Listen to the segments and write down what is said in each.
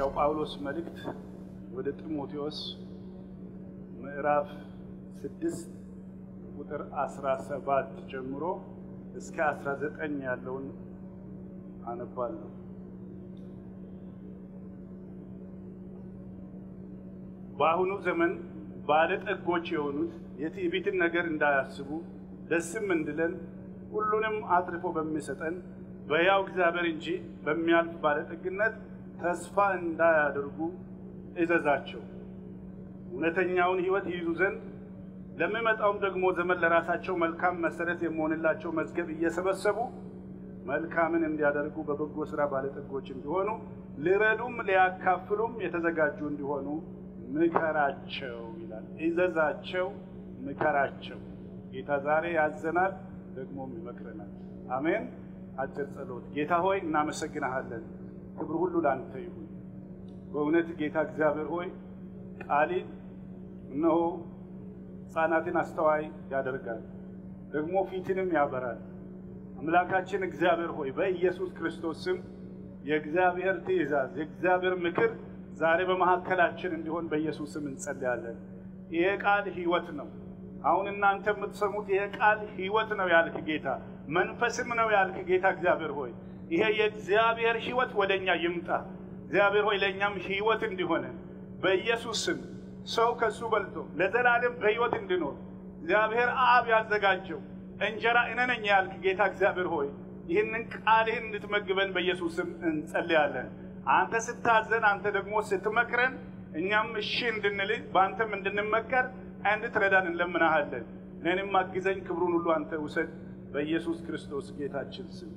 የሐዋርያው ጳውሎስ መልእክት ወደ ጢሞቴዎስ ምዕራፍ ስድስት ቁጥር አስራ ሰባት ጀምሮ እስከ አስራ ዘጠኝ ያለውን አነባለሁ። በአሁኑ ዘመን ባለጠጎች የሆኑት የትዕቢትን ነገር እንዳያስቡ ደስም እንድለን ሁሉንም አትርፎ በሚሰጠን በሕያው እግዚአብሔር እንጂ በሚያልፍ ባለጠግነት ተስፋ እንዳያደርጉ እዘዛቸው። እውነተኛውን ሕይወት ይይዙ ዘንድ ለሚመጣውም ደግሞ ዘመን ለራሳቸው መልካም መሰረት የሚሆንላቸው መዝገብ እየሰበሰቡ መልካምን እንዲያደርጉ በበጎ ሥራ ባለጠጎች እንዲሆኑ ሊረዱም ሊያካፍሉም የተዘጋጁ እንዲሆኑ ምከራቸው ይላል። እዘዛቸው፣ ምከራቸው። ጌታ ዛሬ ያዘናል፣ ደግሞም ይመክረናል። አሜን። አጭር ጸሎት። ጌታ ሆይ እናመሰግናሃለን። ክብር ሁሉ ለአንተ ይሁን። በእውነት ጌታ እግዚአብሔር ሆይ ቃሊ እነሆ ሕፃናትን አስተዋይ ያደርጋል፣ ደግሞ ፊትንም ያበራል። አምላካችን እግዚአብሔር ሆይ በኢየሱስ ክርስቶስ ስም የእግዚአብሔር ትእዛዝ የእግዚአብሔር ምክር ዛሬ በመካከላችን እንዲሆን በኢየሱስ ስም እንጸልያለን። ይሄ ቃል ሕይወት ነው። አሁን እናንተ የምትሰሙት ይሄ ቃል ሕይወት ነው ያልክ ጌታ፣ መንፈስም ነው ያልክ ጌታ እግዚአብሔር ሆይ ይሄ የእግዚአብሔር ሕይወት ወደ እኛ ይምጣ። እግዚአብሔር ሆይ ለእኛም ሕይወት እንዲሆነ በኢየሱስ ስም ሰው ከሱ በልቶ ለዘላለም በሕይወት እንዲኖር እግዚአብሔር አብ ያዘጋጀው እንጀራ እኔ ነኝ ያልክ ጌታ እግዚአብሔር ሆይ ይህንን ቃልህን እንድትመግበን በኢየሱስ ስም እንጸልያለን። አንተ ስታዘን፣ አንተ ደግሞ ስትመክረን እኛም እሺ እንድንል በአንተም እንድንመከር እንድትረዳን እንለምናሃለን። እኔንም አግዘኝ፣ ክብሩን ሁሉ አንተ ውሰድ፣ በኢየሱስ ክርስቶስ ጌታችን ስም።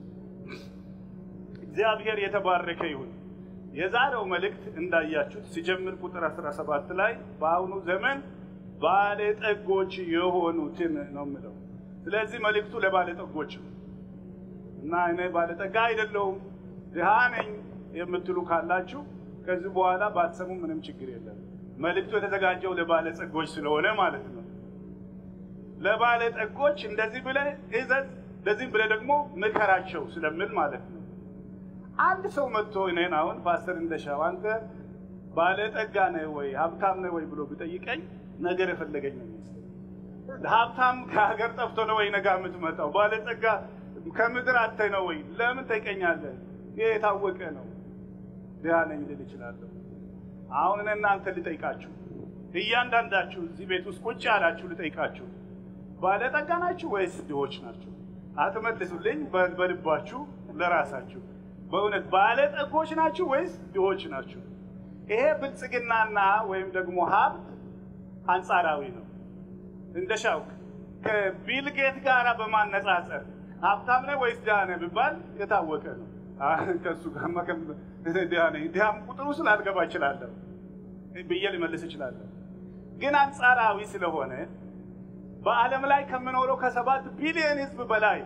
እግዚአብሔር የተባረከ ይሁን። የዛሬው መልእክት እንዳያችሁት ሲጀምር ቁጥር 17 ላይ በአሁኑ ዘመን ባለጠጎች የሆኑትን ነው የምለው። ስለዚህ መልእክቱ ለባለጠጎች ነው እና እኔ ባለጠጋ አይደለሁም ድሃ ነኝ የምትሉ ካላችሁ ከዚህ በኋላ ባትሰሙ ምንም ችግር የለም። መልእክቱ የተዘጋጀው ለባለጸጎች ስለሆነ ማለት ነው። ለባለጠጎች እንደዚህ ብለህ እዘዝ፣ እንደዚህ ብለህ ደግሞ ምከራቸው ስለምል ማለት ነው። አንድ ሰው መጥቶ እኔን አሁን ፓስተር እንደሻው አንተ ባለጠጋ ነህ ወይ ሀብታም ነህ ወይ ብሎ ቢጠይቀኝ ነገር የፈለገኝ ነው የሚመስለኝ። ሀብታም ከሀገር ጠፍቶ ነው ወይ ነጋ የምትመጣው? ባለጠጋ ከምድር አተህ ነው ወይ? ለምን ጠይቀኛለህ? ይህ የታወቀ ነው። ድሃ ነኝ ልል እችላለሁ። አሁን እኔ እናንተ ልጠይቃችሁ፣ እያንዳንዳችሁ እዚህ ቤት ውስጥ ቁጭ ያላችሁ ልጠይቃችሁ፣ ባለጠጋ ናችሁ ወይስ ድሆች ናችሁ? አትመልሱልኝ። በልባችሁ ለራሳችሁ በእውነት ባለጠጎች ናችሁ ወይስ ድሆች ናችሁ? ይሄ ብልጽግናና ወይም ደግሞ ሀብት አንጻራዊ ነው። እንደ ሻውክ ከቢልጌት ጋር በማነጻጸር ሀብታም ነህ ወይስ ድሃ ነህ ቢባል የታወቀ ነው። ከእሱ ጋር ድሃ ነኝ ድሃም ቁጥሩ ስላልገባ እችላለሁ ብዬ ልመልስ እችላለሁ። ግን አንጻራዊ ስለሆነ በዓለም ላይ ከምኖረው ከሰባት ቢሊዮን ሕዝብ በላይ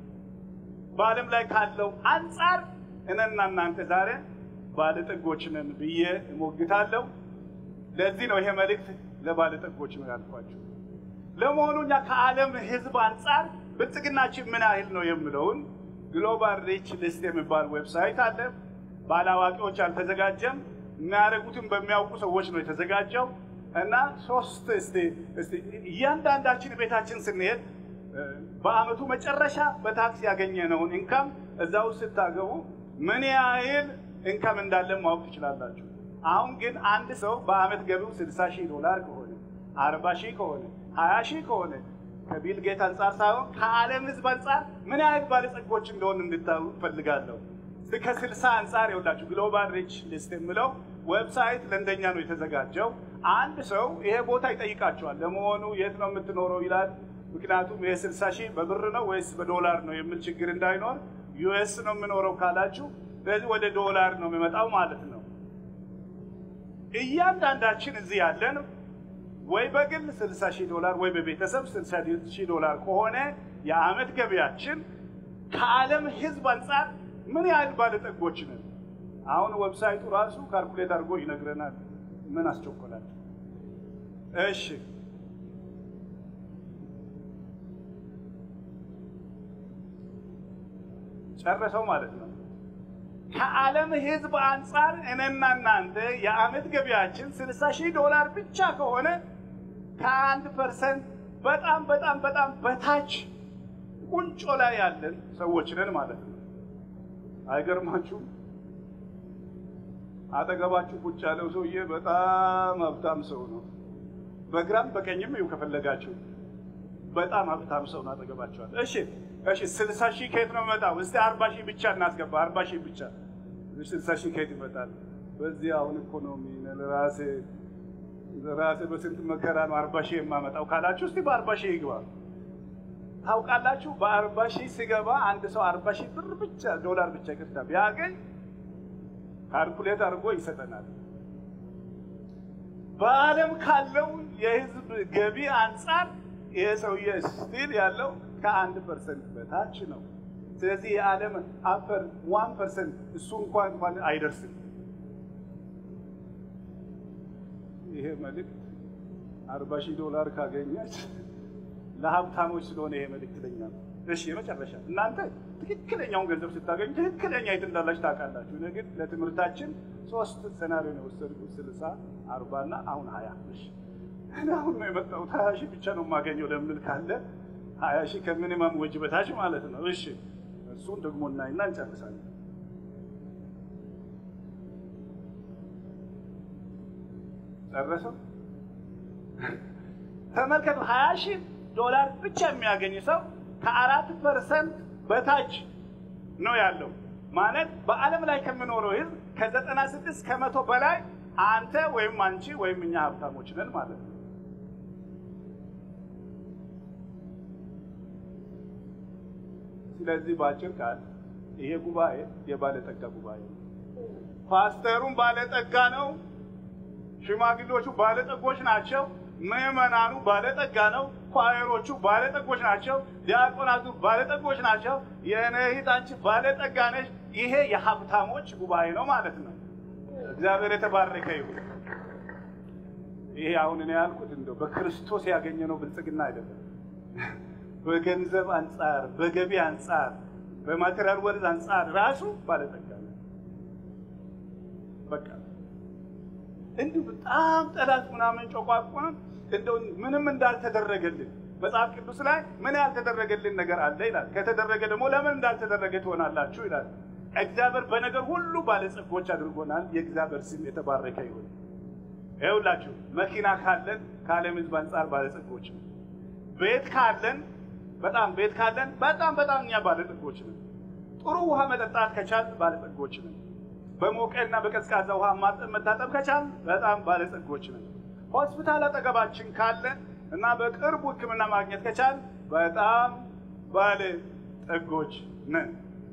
በዓለም ላይ ካለው አንጻር እኔና እናንተ ዛሬ ባለጠጎች ነን ብዬ እሞግታለሁ። ለዚህ ነው ይሄ መልእክት ለባለጠጎች ነው ያልኳቸው። ለመሆኑ እኛ ከዓለም ሕዝብ አንጻር ብልጽግናችን ምን ያህል ነው የምለውን ግሎባል ሪች ሊስት የሚባል ዌብሳይት አለ። ባለአዋቂዎች አልተዘጋጀም። የሚያደርጉትን በሚያውቁ ሰዎች ነው የተዘጋጀው እና ሶስት እስቲ እስቲ እያንዳንዳችን ቤታችን ስንሄድ በአመቱ መጨረሻ በታክስ ያገኘነውን ኢንካም እዛ ውስጥ ስታገቡ ምን ያህል ኢንካም እንዳለን ማወቅ ትችላላችሁ። አሁን ግን አንድ ሰው በአመት ገቢው 60 ሺህ ዶላር ከሆነ 40 ሺህ ከሆነ 20 ሺህ ከሆነ ከቢል ጌት አንጻር ሳይሆን ከዓለም ህዝብ አንጻር ምን ያህል ባለጸጎች እንደሆን እንድታዩ እፈልጋለሁ። ከስልሳ አንጻር የውላችሁ ግሎባል ሪች ሊስት የሚለው ዌብሳይት ለእንደኛ ነው የተዘጋጀው። አንድ ሰው ይሄ ቦታ ይጠይቃቸዋል። ለመሆኑ የት ነው የምትኖረው ይላል። ምክንያቱም ይሄ ስልሳ ሺህ በብር ነው ወይስ በዶላር ነው የሚል ችግር እንዳይኖር ዩኤስ ነው የምኖረው ካላችሁ፣ ስለዚህ ወደ ዶላር ነው የሚመጣው ማለት ነው። እያንዳንዳችን እዚህ ያለን ወይ በግል 60 ሺህ ዶላር ወይ በቤተሰብ 60 ሺህ ዶላር ከሆነ የአመት ገቢያችን ከዓለም ህዝብ አንጻር ምን ያህል ባለጠጎች ነን? አሁን ዌብሳይቱ ራሱ ካልኩሌት አድርጎ ይነግረናል። ምን አስቸኮላችሁ? እሺ ጨረሰው ማለት ነው። ከዓለም ሕዝብ አንጻር እኔና እናንተ የዓመት ገቢያችን ስልሳ ሺህ ዶላር ብቻ ከሆነ ከአንድ ፐርሰንት በጣም በጣም በጣም በታች ቁንጮ ላይ ያለን ሰዎች ነን ማለት ነው። አይገርማችሁም? አጠገባችሁ ቁጭ ያለው ሰውዬ በጣም ሀብታም ሰው ነው። በግራም በቀኝም ይኸው ከፈለጋችሁ በጣም ሀብታም ሰው ነው አጠገባችኋል። እሺ እሺ፣ ስልሳ ሺህ ከየት ነው የሚመጣው? እስቲ አርባ ሺህ ብቻ እናስገባ። አርባ ሺህ ብቻ ስልሳ ሺህ ከየት ይመጣል? በዚህ አሁን ኢኮኖሚ ራሴ ራሴ በስንት መከራ ነው አርባ ሺህ የማመጣው ካላችሁ እስቲ በአርባ ሺህ ይግባ። ታውቃላችሁ፣ በአርባ ሺህ ሲገባ አንድ ሰው አርባ ሺህ ብር ብቻ ዶላር ብቻ ይቅርታ ቢያገኝ ካልኩሌት አድርጎ ይሰጠናል። በዓለም ካለው የህዝብ ገቢ አንጻር ይሄ ሰውዬ ስቲል ያለው ከአንድ ፐርሰንት በታች ነው። ስለዚህ የዓለም አፈር ዋን ፐርሰንት እሱ እንኳን እንኳን አይደርስም። ይሄ መልእክት አርባ ሺህ ዶላር ካገኘች ለሀብታሞች ስለሆነ ይሄ መልእክት ለኛ ነው። እሺ የመጨረሻ እናንተ ትክክለኛውን ገንዘብ ስታገኙ ትክክለኛ የት እንዳላችሁ ታውቃላችሁ። እኔ ግን ለትምህርታችን ሶስት ሴናሪዮ ነው የወሰድኩት፣ ስልሳ አርባ እና አሁን ሀያ እሺ እኔ አሁን ነው የመጣሁት ሀያ ሺህ ብቻ ነው የማገኘው ለምል ካለ ሀያ ሺህ ከሚኒመም ወጅ በታች ማለት ነው። እሺ እሱን ደግሞ እናይና እንጨርሳለን። ጨረሰው። ተመልከቱ፣ ሀያ ሺህ ዶላር ብቻ የሚያገኝ ሰው ከአራት ፐርሰንት በታች ነው ያለው። ማለት በዓለም ላይ ከምኖረው ህዝብ ከዘጠና ስድስት ከመቶ በላይ አንተ ወይም አንቺ ወይም እኛ ሀብታሞች ነን ማለት ነው። ስለዚህ በአጭር ቃል ይሄ ጉባኤ የባለጠጋ ጉባኤ ነው። ፓስተሩም ባለጠጋ ነው። ሽማግሌዎቹ ባለጠጎች ናቸው። ምዕመናኑ ባለጠጋ ነው። ኳየሮቹ ባለጠጎች ናቸው። ዲያቆናቱ ባለጠጎች ናቸው። የእኔ እህት አንቺ ባለጠጋ ነች። ይሄ የሀብታሞች ጉባኤ ነው ማለት ነው። እግዚአብሔር የተባረከ ይሁን። ይሄ አሁን እኔ ያልኩት እንደው በክርስቶስ ያገኘነው ብልጽግና አይደለም። በገንዘብ አንጻር፣ በገቢ አንጻር፣ በማቴሪያል ወርዝ አንጻር ራሱ ባለጠጋ ነው። በቃ እንዲሁ በጣም ጠላት ምናምን ጨቋቋን እንደው ምንም እንዳልተደረገልን መጽሐፍ ቅዱስ ላይ ምን ያልተደረገልን ነገር አለ ይላል። ከተደረገ ደግሞ ለምን እንዳልተደረገ ትሆናላችሁ ይላል። እግዚአብሔር በነገር ሁሉ ባለጸጎች አድርጎናል። የእግዚአብሔር ስም የተባረከ ይሁን። ይኸውላችሁ መኪና ካለን ከዓለም ሕዝብ አንጻር ባለጸጎች ነው። ቤት ካለን በጣም ቤት ካለን በጣም በጣም እኛ ባለጸጎች ነን። ጥሩ ውሃ መጠጣት ከቻል ባለጸጎች ነን። በሞቀና በቀዝቃዛ ውሃ መታጠብ ከቻል በጣም ባለጸጎች ነን። ሆስፒታል አጠገባችን ካለ እና በቅርቡ ሕክምና ማግኘት ከቻል በጣም ባለጸጎች ነን።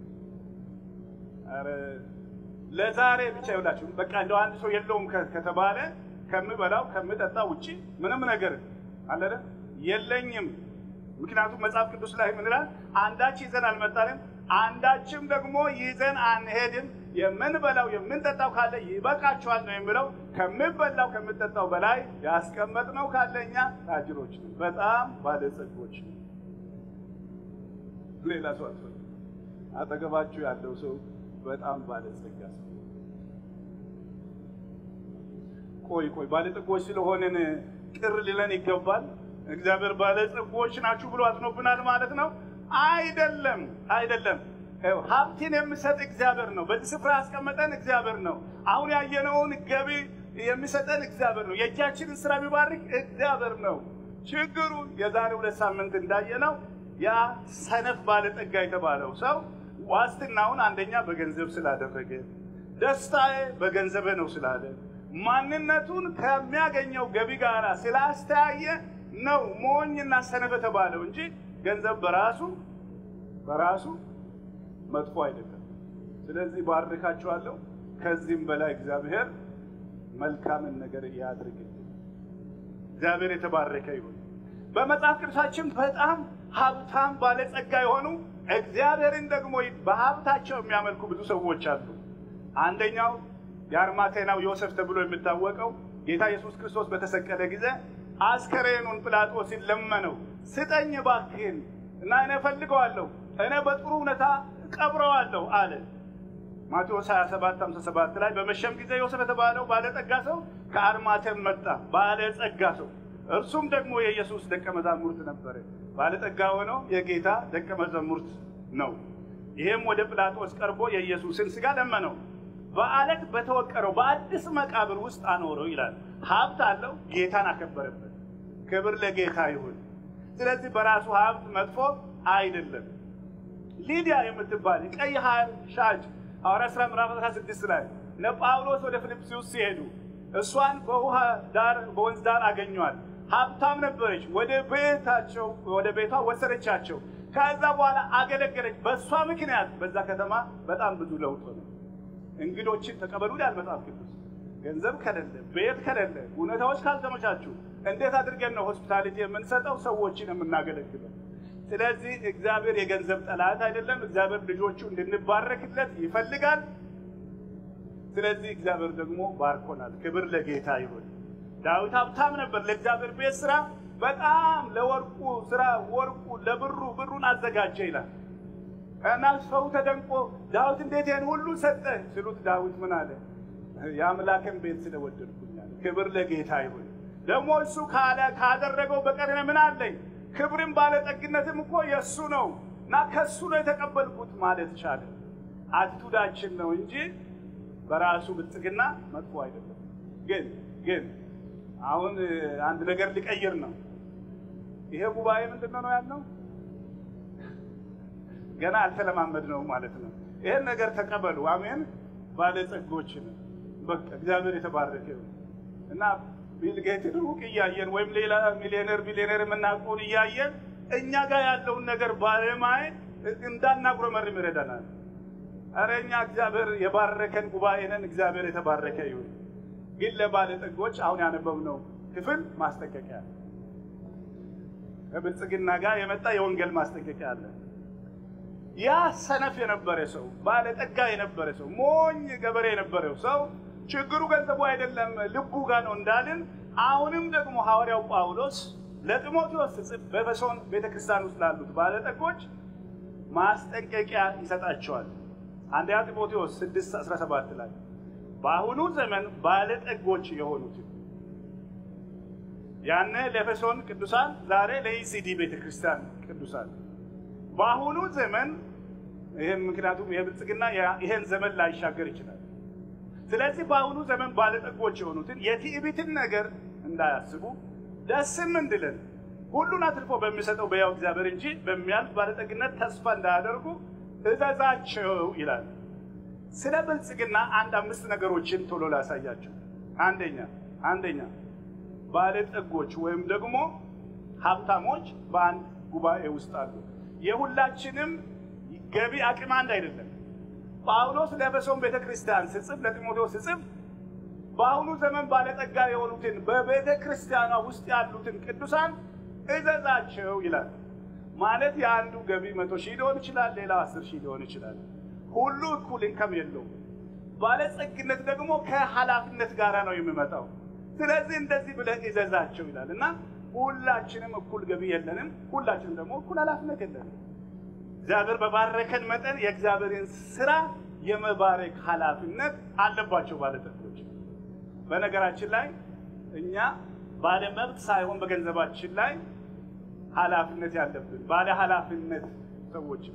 ኧረ ለዛሬ ብቻ ይውላችሁ በቃ እንደው አንድ ሰው የለውም ከተባለ ከምበላው ከምጠጣ ውጪ ምንም ነገር አለ የለኝም። ምክንያቱም መጽሐፍ ቅዱስ ላይ ምን ይላል? አንዳች ይዘን አልመጣንም፣ አንዳችም ደግሞ ይዘን አንሄድም። የምንበላው የምንጠጣው ካለ ይበቃችኋል ነው የሚለው። ከምበላው ከምጠጣው በላይ ያስቀመጥነው ካለ እኛ ታጅሮች ነን፣ በጣም ባለጸጎች ነን። ሌላ ሰው አትፈ አጠገባችሁ ያለው ሰው በጣም ባለጸጋ ሰው ቆይ ቆይ ባለጸጎች ስለሆንን ቅር ሊለን ይገባል? እግዚአብሔር ባለጸጎች ናችሁ ብሎ አዝኖብናል ማለት ነው? አይደለም፣ አይደለም። ሀብትን የሚሰጥ እግዚአብሔር ነው። በዚህ ስፍራ ያስቀመጠን እግዚአብሔር ነው። አሁን ያየነውን ገቢ የሚሰጠን እግዚአብሔር ነው። የእጃችንን ስራ የሚባርክ እግዚአብሔር ነው። ችግሩ የዛሬ ሁለት ሳምንት እንዳየነው ያ ሰነፍ ባለጠጋ የተባለው ሰው ዋስትናውን አንደኛ በገንዘብ ስላደረገ፣ ደስታዬ በገንዘብ ነው ስላለ፣ ማንነቱን ከሚያገኘው ገቢ ጋር ስላስተያየ ነው ሞኝና ሰነፍ የተባለው እንጂ ገንዘብ በራሱ በራሱ መጥፎ አይደለም። ስለዚህ ባርካችኋለሁ። ከዚህም በላይ እግዚአብሔር መልካምን ነገር ያድርግልን። እግዚአብሔር የተባረከ ይሁን። በመጽሐፍ ቅዱሳችን በጣም ሀብታም ባለጸጋ የሆኑ እግዚአብሔርን ደግሞ በሀብታቸው የሚያመልኩ ብዙ ሰዎች አሉ። አንደኛው የአርማቴናው ዮሴፍ ተብሎ የሚታወቀው ጌታ ኢየሱስ ክርስቶስ በተሰቀለ ጊዜ አስከሬኑን ጲላጦስን ለመነው፣ ስጠኝ እባክህን እና እኔ እፈልገዋለሁ፣ እኔ በጥሩ ሁኔታ ቀብረዋለሁ አለ። ማቴዎስ 27 57 ላይ በመሸም ጊዜ ዮሴፍ የተባለው ባለጠጋ ሰው ከአርማቴም መጣ። ባለጸጋ ሰው እርሱም ደግሞ የኢየሱስ ደቀ መዛሙርት ነበረ። ባለጠጋ ሆነው የጌታ ደቀ መዛሙርት ነው። ይህም ወደ ጲላጦስ ቀርቦ የኢየሱስን ሥጋ ለመነው። በአለት በተወቀረው በአዲስ መቃብር ውስጥ አኖረው ይላል። ሀብት አለው፣ ጌታን አከበረበት። ክብር ለጌታ ይሁን። ስለዚህ በራሱ ሀብት መጥፎ አይደለም። ሊዲያ የምትባል ቀይ ሐር ሻጭ ሐዋርያት ሥራ ምዕራፍ 16 ላይ ለጳውሎስ ወደ ፊልጵስዩስ ሲሄዱ እሷን በውሃ ዳር በወንዝ ዳር አገኟል። ሀብታም ነበረች። ወደ ቤታቸው ወደ ቤቷ ወሰደቻቸው። ከዛ በኋላ አገለገለች። በእሷ ምክንያት በዛ ከተማ በጣም ብዙ ለውጥ ሆነ። እንግዶችን ተቀበሉ ይላል መጽሐፍ ቅዱስ። ገንዘብ ከሌለ፣ ቤት ከሌለ፣ ሁኔታዎች ካልተመቻቹ እንዴት አድርገን ነው ሆስፒታሊቲ የምንሰጠው ሰዎችን የምናገለግለው? ስለዚህ እግዚአብሔር የገንዘብ ጠላት አይደለም። እግዚአብሔር ልጆቹ እንድንባረክለት ይፈልጋል። ስለዚህ እግዚአብሔር ደግሞ ባርኮናል። ክብር ለጌታ ይሁን። ዳዊት ሀብታም ነበር። ለእግዚአብሔር ቤት ስራ በጣም ለወርቁ ስራ ወርቁ ለብሩ ብሩን አዘጋጀ ይላል እና ሰው ተደንቆ ዳዊት እንዴት ይህን ሁሉ ሰጠ ሲሉት ዳዊት ምን አለ? የአምላክን ቤት ስለወደድኩኛል። ክብር ለጌታ ይሁን። ደግሞ እሱ ካለ ካደረገው በቀር እኔ ምን አለኝ? ክብርም ባለጠግነትም እኮ የእሱ ነው እና ከእሱ ነው የተቀበልኩት ማለት ቻለ። አቲቱዳችን ነው እንጂ በራሱ ብልጽግና መጥፎ አይደለም። ግን ግን አሁን አንድ ነገር ሊቀይር ነው። ይሄ ጉባኤ ምንድን ነው ያልነው? ገና አልተለማመድ ነው ማለት ነው። ይሄን ነገር ተቀበሉ። አሜን። ባለጸጎችን በቃ እግዚአብሔር የተባረከ ይሁን እና ቢል ጌትን ሩቅ እያየን ወይም ሌላ ሚሊዮነር ቢሊዮነር የምናውቀውን እያየን እኛ ጋር ያለውን ነገር ባለማየት እንዳናጉረመርም ይረዳናል። ኧረ እኛ እግዚአብሔር የባረከን ጉባኤ ነን። እግዚአብሔር የተባረከ ይሁን። ግን ለባለጠጎች አሁን ያነበብነው ክፍል ማስጠንቀቂያ አለ። ከብልጽግና ጋር የመጣ የወንጌል ማስጠንቀቂያ አለ። ያ ሰነፍ የነበረ ሰው፣ ባለጠጋ የነበረ ሰው፣ ሞኝ ገበሬ የነበረው ሰው ችግሩ ገንዘቡ አይደለም ልቡ ጋር ነው እንዳልን፣ አሁንም ደግሞ ሐዋርያው ጳውሎስ ለጢሞቴዎስ ሲጽፍ በኤፌሶን ቤተክርስቲያን ውስጥ ላሉት ባለጠጎች ማስጠንቀቂያ ይሰጣቸዋል። አንደኛ ጢሞቴዎስ 6 17 ላይ በአሁኑ ዘመን ባለጠጎች የሆኑትን ያነ ለኤፌሶን ቅዱሳን ዛሬ ለኢሲዲ ቤተክርስቲያን ቅዱሳን በአሁኑ ዘመን ይህም ምክንያቱም የብልጽግና ይሄን ዘመን ላይሻገር ይችላል። ስለዚህ በአሁኑ ዘመን ባለጠጎች የሆኑትን የትዕቢትን ነገር እንዳያስቡ ደስም እንድለን ሁሉን አትርፎ በሚሰጠው በያው እግዚአብሔር እንጂ በሚያልፍ ባለጠግነት ተስፋ እንዳያደርጉ እዘዛቸው ይላል። ስለ ብልጽግና አንድ አምስት ነገሮችን ቶሎ ላሳያቸው። አንደኛ አንደኛ ባለጠጎች ወይም ደግሞ ሀብታሞች በአንድ ጉባኤ ውስጥ አሉ። የሁላችንም ገቢ አቅም አንድ አይደለም። ጳውሎስ ለኤፌሶን ቤተ ክርስቲያን ስጽፍ ለጢሞቴዎስ ስጽፍ በአሁኑ ዘመን ባለጠጋ የሆኑትን በቤተ ክርስቲያኗ ውስጥ ያሉትን ቅዱሳን እዘዛቸው ይላል። ማለት የአንዱ ገቢ መቶ ሺህ ሊሆን ይችላል፣ ሌላው አስር ሺህ ሊሆን ይችላል። ሁሉ እኩል ኢንከም የለውም። ባለጸግነት ደግሞ ከኃላፊነት ጋር ነው የሚመጣው። ስለዚህ እንደዚህ ብለህ እዘዛቸው ይላል እና ሁላችንም እኩል ገቢ የለንም። ሁላችንም ደግሞ እኩል ኃላፊነት የለንም። እግዚአብሔር በባረከን መጠን የእግዚአብሔርን ስራ የመባረክ ኃላፊነት አለባቸው ባለጠጎች። በነገራችን ላይ እኛ ባለ መብት ሳይሆን በገንዘባችን ላይ ኃላፊነት ያለብን ባለ ኃላፊነት ሰዎች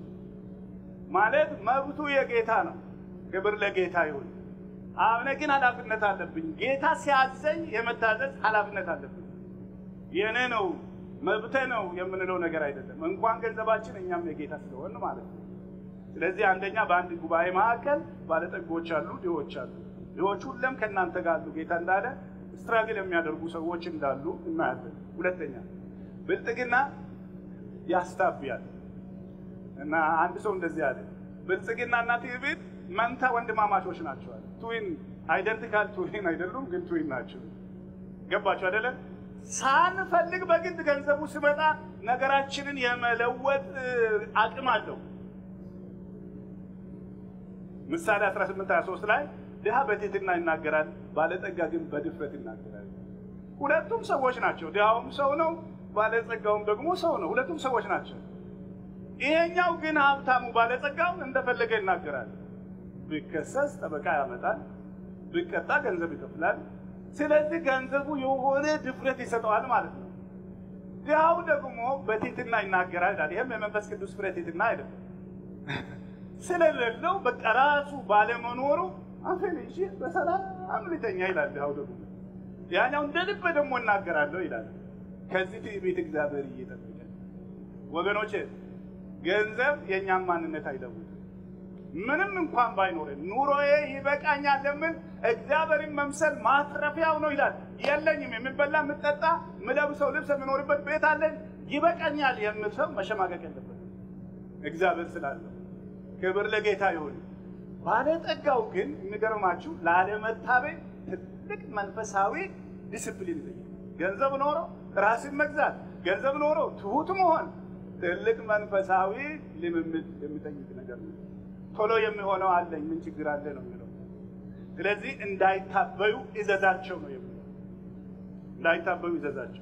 ማለት መብቱ የጌታ ነው። ክብር ለጌታ ይሁን። አሁን ግን ኃላፊነት አለብኝ። ጌታ ሲያዘኝ የመታዘዝ ኃላፊነት አለብኝ። የእኔ ነው መብቴ ነው የምንለው ነገር አይደለም። እንኳን ገንዘባችን እኛም የጌታ ስለሆን ማለት ነው። ስለዚህ አንደኛ በአንድ ጉባኤ መካከል ባለጠጎች አሉ፣ ድሆች አሉ። ድሆች ሁሉም ከእናንተ ጋር አሉ ጌታ እንዳለ ስትራግል የሚያደርጉ ሰዎች እንዳሉ እናያለን። ሁለተኛ ብልጥግና ያስታብያል እና አንድ ሰው እንደዚህ አለ፣ ብልጽግና እና ትዕቢት መንታ ወንድማማቾች ናቸዋል። ትዊን አይደንቲካል ትዊን አይደሉም፣ ግን ትዊን ናቸው። ገባቸው አይደለም? ሳንፈልግ በግድ ገንዘቡ ሲመጣ ነገራችንን የመለወጥ አቅም አለው። ምሳሌ 18 23 ላይ ድሃ በትህትና ይናገራል፣ ባለጠጋ ግን በድፍረት ይናገራል። ሁለቱም ሰዎች ናቸው። ድሃውም ሰው ነው፣ ባለጸጋውም ደግሞ ሰው ነው። ሁለቱም ሰዎች ናቸው። ይሄኛው ግን ሀብታሙ ባለጸጋው እንደፈለገ ይናገራል። ቢከሰስ ጠበቃ ያመጣል፣ ቢቀጣ ገንዘብ ይከፍላል። ስለዚህ ገንዘቡ የሆነ ድፍረት ይሰጠዋል ማለት ነው። ድሃው ደግሞ በትህትና ይናገራል ይላል። ይህም የመንፈስ ቅዱስ ፍሬ ትህትና አይደለም። ስለሌለው በቃ ራሱ ባለመኖሩ አፌን ይዤ በሰላም ልተኛ ይላል ድሃው ደግሞ። ያኛው እንደ ልብ ደግሞ እናገራለሁ ይላል። ከዚህ ትዕቢት እግዚአብሔር እየጠበቀን ወገኖቼ፣ ገንዘብ የእኛን ማንነት አይለውጥም። ምንም እንኳን ባይኖረን ኑሮዬ ይበቃኛል ለምን እግዚአብሔርን መምሰል ማትረፊያው ነው ይላል። የለኝም የምበላ የምጠጣ ምለብሰው ልብስ የምኖርበት ቤት አለኝ ይበቃኛል የምል ሰው መሸማቀቅ የለበትም እግዚአብሔር ስላለው። ክብር ለጌታ ይሁን። ባለጠጋው ግን የሚገርማችሁ ላለመታበይ ትልቅ መንፈሳዊ ዲስፕሊን ይጠይቃል። ገንዘብ ኖሮ ራስን መግዛት፣ ገንዘብ ኖሮ ትሁት መሆን ትልቅ መንፈሳዊ ልምምድ የሚጠይቅ ነገር ነው። ቶሎ የሚሆነው አለኝ ምን ችግር አለ ነው የሚለው። ስለዚህ እንዳይታበዩ እዘዛቸው ነው የሚለው። እንዳይታበዩ እዘዛቸው።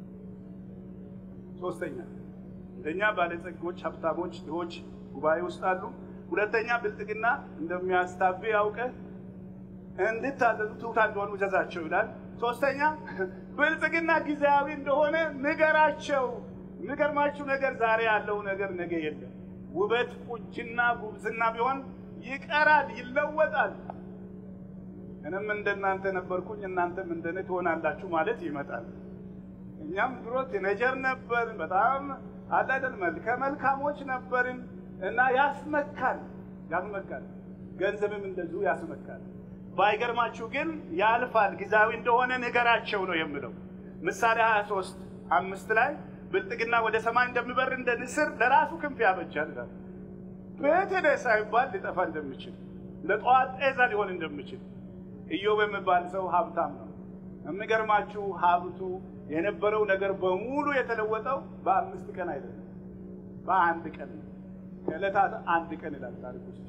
ሶስተኛ አንደኛ ባለጸጎች፣ ሀብታሞች፣ ድሆች ጉባኤ ውስጥ አሉ። ሁለተኛ ብልጥግና እንደሚያስታብይ አውቀህ እንድታዘዙ ትሑታን እንደሆኑ እዘዛቸው ይላል። ሶስተኛ ብልጥግና ጊዜያዊ እንደሆነ ንገራቸው። የሚገርማችሁ ነገር ዛሬ ያለው ነገር ነገ የለም። ውበት፣ ቁንጅና፣ ጉብዝና ቢሆን ይቀራል፣ ይለወጣል። እኔም እንደናንተ ነበርኩኝ እናንተም እንደኔ ትሆናላችሁ ማለት ይመጣል። እኛም ድሮ ቲኔጀር ነበርን፣ በጣም አላደል መልከ መልካሞች ነበርን እና ያስመካል፣ ያስመካል። ገንዘብም እንደዚሁ ያስመካል። ባይገርማችሁ ግን ያልፋል፣ ጊዜያዊ እንደሆነ ንገራቸው ነው የምለው። ምሳሌ 23 አምስት ላይ ብልጥግና ወደ ሰማይ እንደሚበር እንደ ንስር ለራሱ ክንፍ ያበጃል ይላል። ቤት ሄደ ሳይባል ሊጠፋ እንደሚችል ለጠዋት ጤዛ ሊሆን እንደሚችል ኢዮብ የሚባል ሰው ሀብታም ነው። የሚገርማችሁ ሀብቱ የነበረው ነገር በሙሉ የተለወጠው በአምስት ቀን አይደለም፣ በአንድ ቀን ነው። ከዕለታት አንድ ቀን ይላል ታሪክ ውስጥ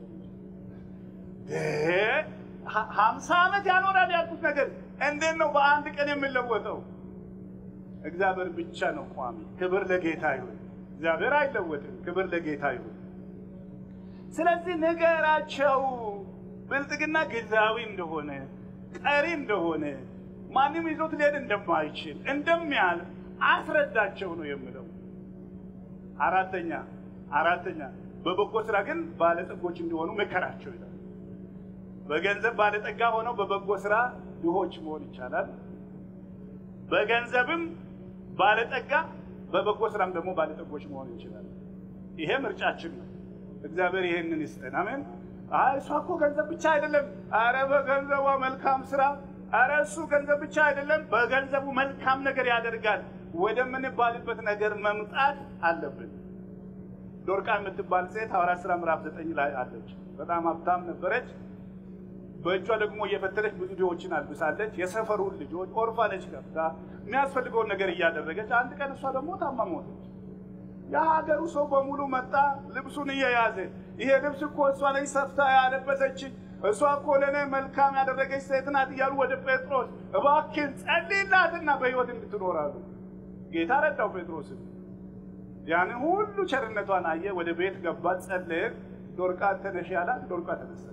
ሀምሳ ዓመት ያኖራል ያልኩት ነገር እንዴት ነው በአንድ ቀን የሚለወጠው? እግዚአብሔር ብቻ ነው ቋሚ። ክብር ለጌታ ይሁን። እግዚአብሔር አይለወጥም። ክብር ለጌታ ይሁን። ስለዚህ ንገራቸው ብልጥግና ጊዜያዊ እንደሆነ ቀሪ እንደሆነ ማንም ይዞት ሊሄድ እንደማይችል እንደሚያልፍ አስረዳቸው ነው የምለው። አራተኛ አራተኛ በበጎ ስራ ግን ባለጠጎች እንዲሆኑ ምከራቸው ይላል። በገንዘብ ባለጠጋ ሆነው በበጎ ስራ ድሆች መሆን ይቻላል። በገንዘብም ባለጠጋ በበጎ ስራም ደግሞ ባለጠጎች መሆን ይችላል። ይሄ ምርጫችን ነው። እግዚአብሔር ይሄንን ይስጠን። አሜን። አይ እሷ እኮ ገንዘብ ብቻ አይደለም። አረ በገንዘቧ መልካም ስራ፣ አረ እሱ ገንዘብ ብቻ አይደለም፣ በገንዘቡ መልካም ነገር ያደርጋል ወደምንባልበት ነገር መምጣት አለብን። ዶርቃ የምትባል ሴት ሐዋርያት ሥራ ምዕራፍ ዘጠኝ ላይ አለች። በጣም ሀብታም ነበረች። በእጇ ደግሞ እየፈተለች ብዙ ድሆችን አልብሳለች። የሰፈሩን ልጆች ኦርፋነች ገብታ የሚያስፈልገውን ነገር እያደረገች፣ አንድ ቀን እሷ ደግሞ ታማ ሞተች። የሀገሩ ሰው በሙሉ መጣ ልብሱን እየያዘ ይሄ ልብስ እኮ እሷ ነች ሰፍታ ያለበሰች፣ እሷ እኮ ለእኔ መልካም ያደረገች ሴት ናት እያሉ ወደ ጴጥሮስ እባክን ጸልይላትና በሕይወት እንድትኖራሉ። ጌታ ረዳው ጴጥሮስን። ያንን ሁሉ ቸርነቷን አየ። ወደ ቤት ገባ፣ ጸለየ። ዶርቃ ተነሽ ያላት ዶርቃ ተነሳች።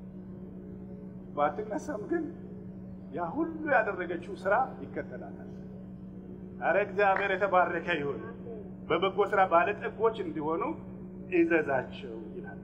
ባትነሳም ግን ያ ሁሉ ያደረገችው ስራ ይከተላታል። አረ እግዚአብሔር የተባረከ ይሁን። በበጎ ስራ ባለጠጎች እንዲሆኑ እዘዛቸው ይላል።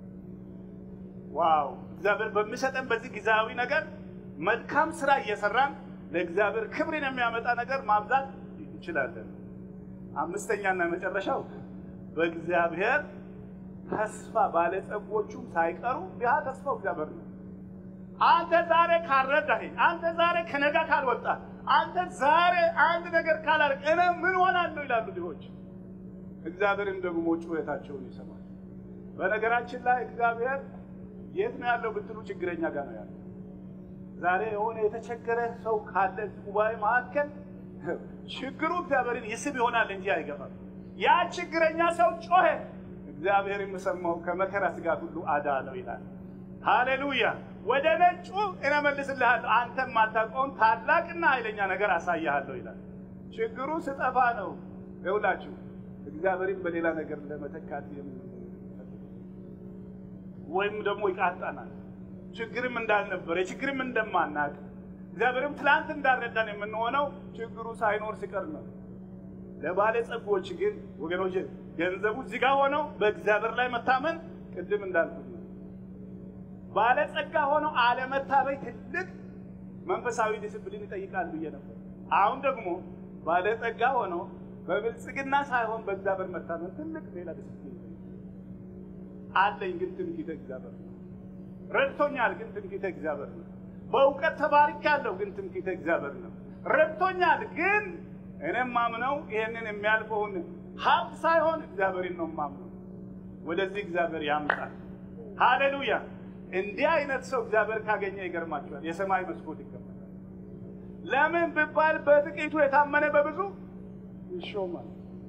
ዋው! እግዚአብሔር በሚሰጠን በዚህ ጊዜያዊ ነገር መልካም ስራ እየሰራን ለእግዚአብሔር ክብርን የሚያመጣ ነገር ማብዛት እንችላለን። አምስተኛና መጨረሻው በእግዚአብሔር ተስፋ ባለጸጎቹም ሳይቀሩ ያ ተስፋው እግዚአብሔር ነው። አንተ ዛሬ ካልረዳኸኝ፣ አንተ ዛሬ ከነጋ ካልወጣ፣ አንተ ዛሬ አንድ ነገር ካላደረግ እኔ ምን ሆናለሁ ይላሉ ድሆች። እግዚአብሔርም ደግሞ ጩኸታቸውን ይሰማል። በነገራችን ላይ እግዚአብሔር የት ነው ያለው ብትሉ ችግረኛ ጋር ነው ያለው። ዛሬ የሆነ የተቸገረ ሰው ካለ ጉባኤ መካከል ችግሩ እግዚአብሔርን ይስብ ይሆናል እንጂ አይገባም። ያ ችግረኛ ሰው ጮኸ፣ እግዚአብሔር የምሰማው ከመከራ ስጋት ሁሉ አዳነው ይላል። ሃሌሉያ! ወደ ነጩ እመልስልሃለሁ፣ አንተም ማታውቀውን ታላቅና ኃይለኛ ነገር አሳያለሁ ይላል። ችግሩ ስጠፋ ነው። ይውላችሁ እግዚአብሔርን በሌላ ነገር ለመተካት ወይም ደግሞ ይቃጣናል። ችግርም እንዳልነበር የችግርም እንደማናቅ እግዚአብሔርም ትላንት እንዳልረዳን የምንሆነው ችግሩ ሳይኖር ሲቀር ነው። ለባለጸጎች ግን ወገኖች ገንዘቡ እዚህ ጋር ሆነው በእግዚአብሔር ላይ መታመን ቅድም እንዳልኩት ነው። ባለጸጋ ሆነው አለመታበይ ትልቅ መንፈሳዊ ዲስፕሊን ይጠይቃል ብዬ ነበር። አሁን ደግሞ ባለጸጋ ሆነው በብልጽግና ሳይሆን በእግዚአብሔር መታመን ትልቅ ሌላ ዲስፕሊን አለኝ። ግን ትምክህተ እግዚአብሔር ነው። ረድቶኛል፣ ግን ትምክህተ እግዚአብሔር ነው። በእውቀት ተባርኬያለሁ፣ ግን ትምክህተ እግዚአብሔር ነው። ረድቶኛል፣ ግን እኔም ማምነው ይሄንን የሚያልፈውን ሀብት ሳይሆን እግዚአብሔርን ነው ማምነው። ወደዚህ እግዚአብሔር ያምጣል። ሃሌሉያ! እንዲህ አይነት ሰው እግዚአብሔር ካገኘ ይገርማቸዋል፣ የሰማይ መስኮት ይከፈታል። ለምን ብባል በጥቂቱ የታመነ በብዙ ይሾማል።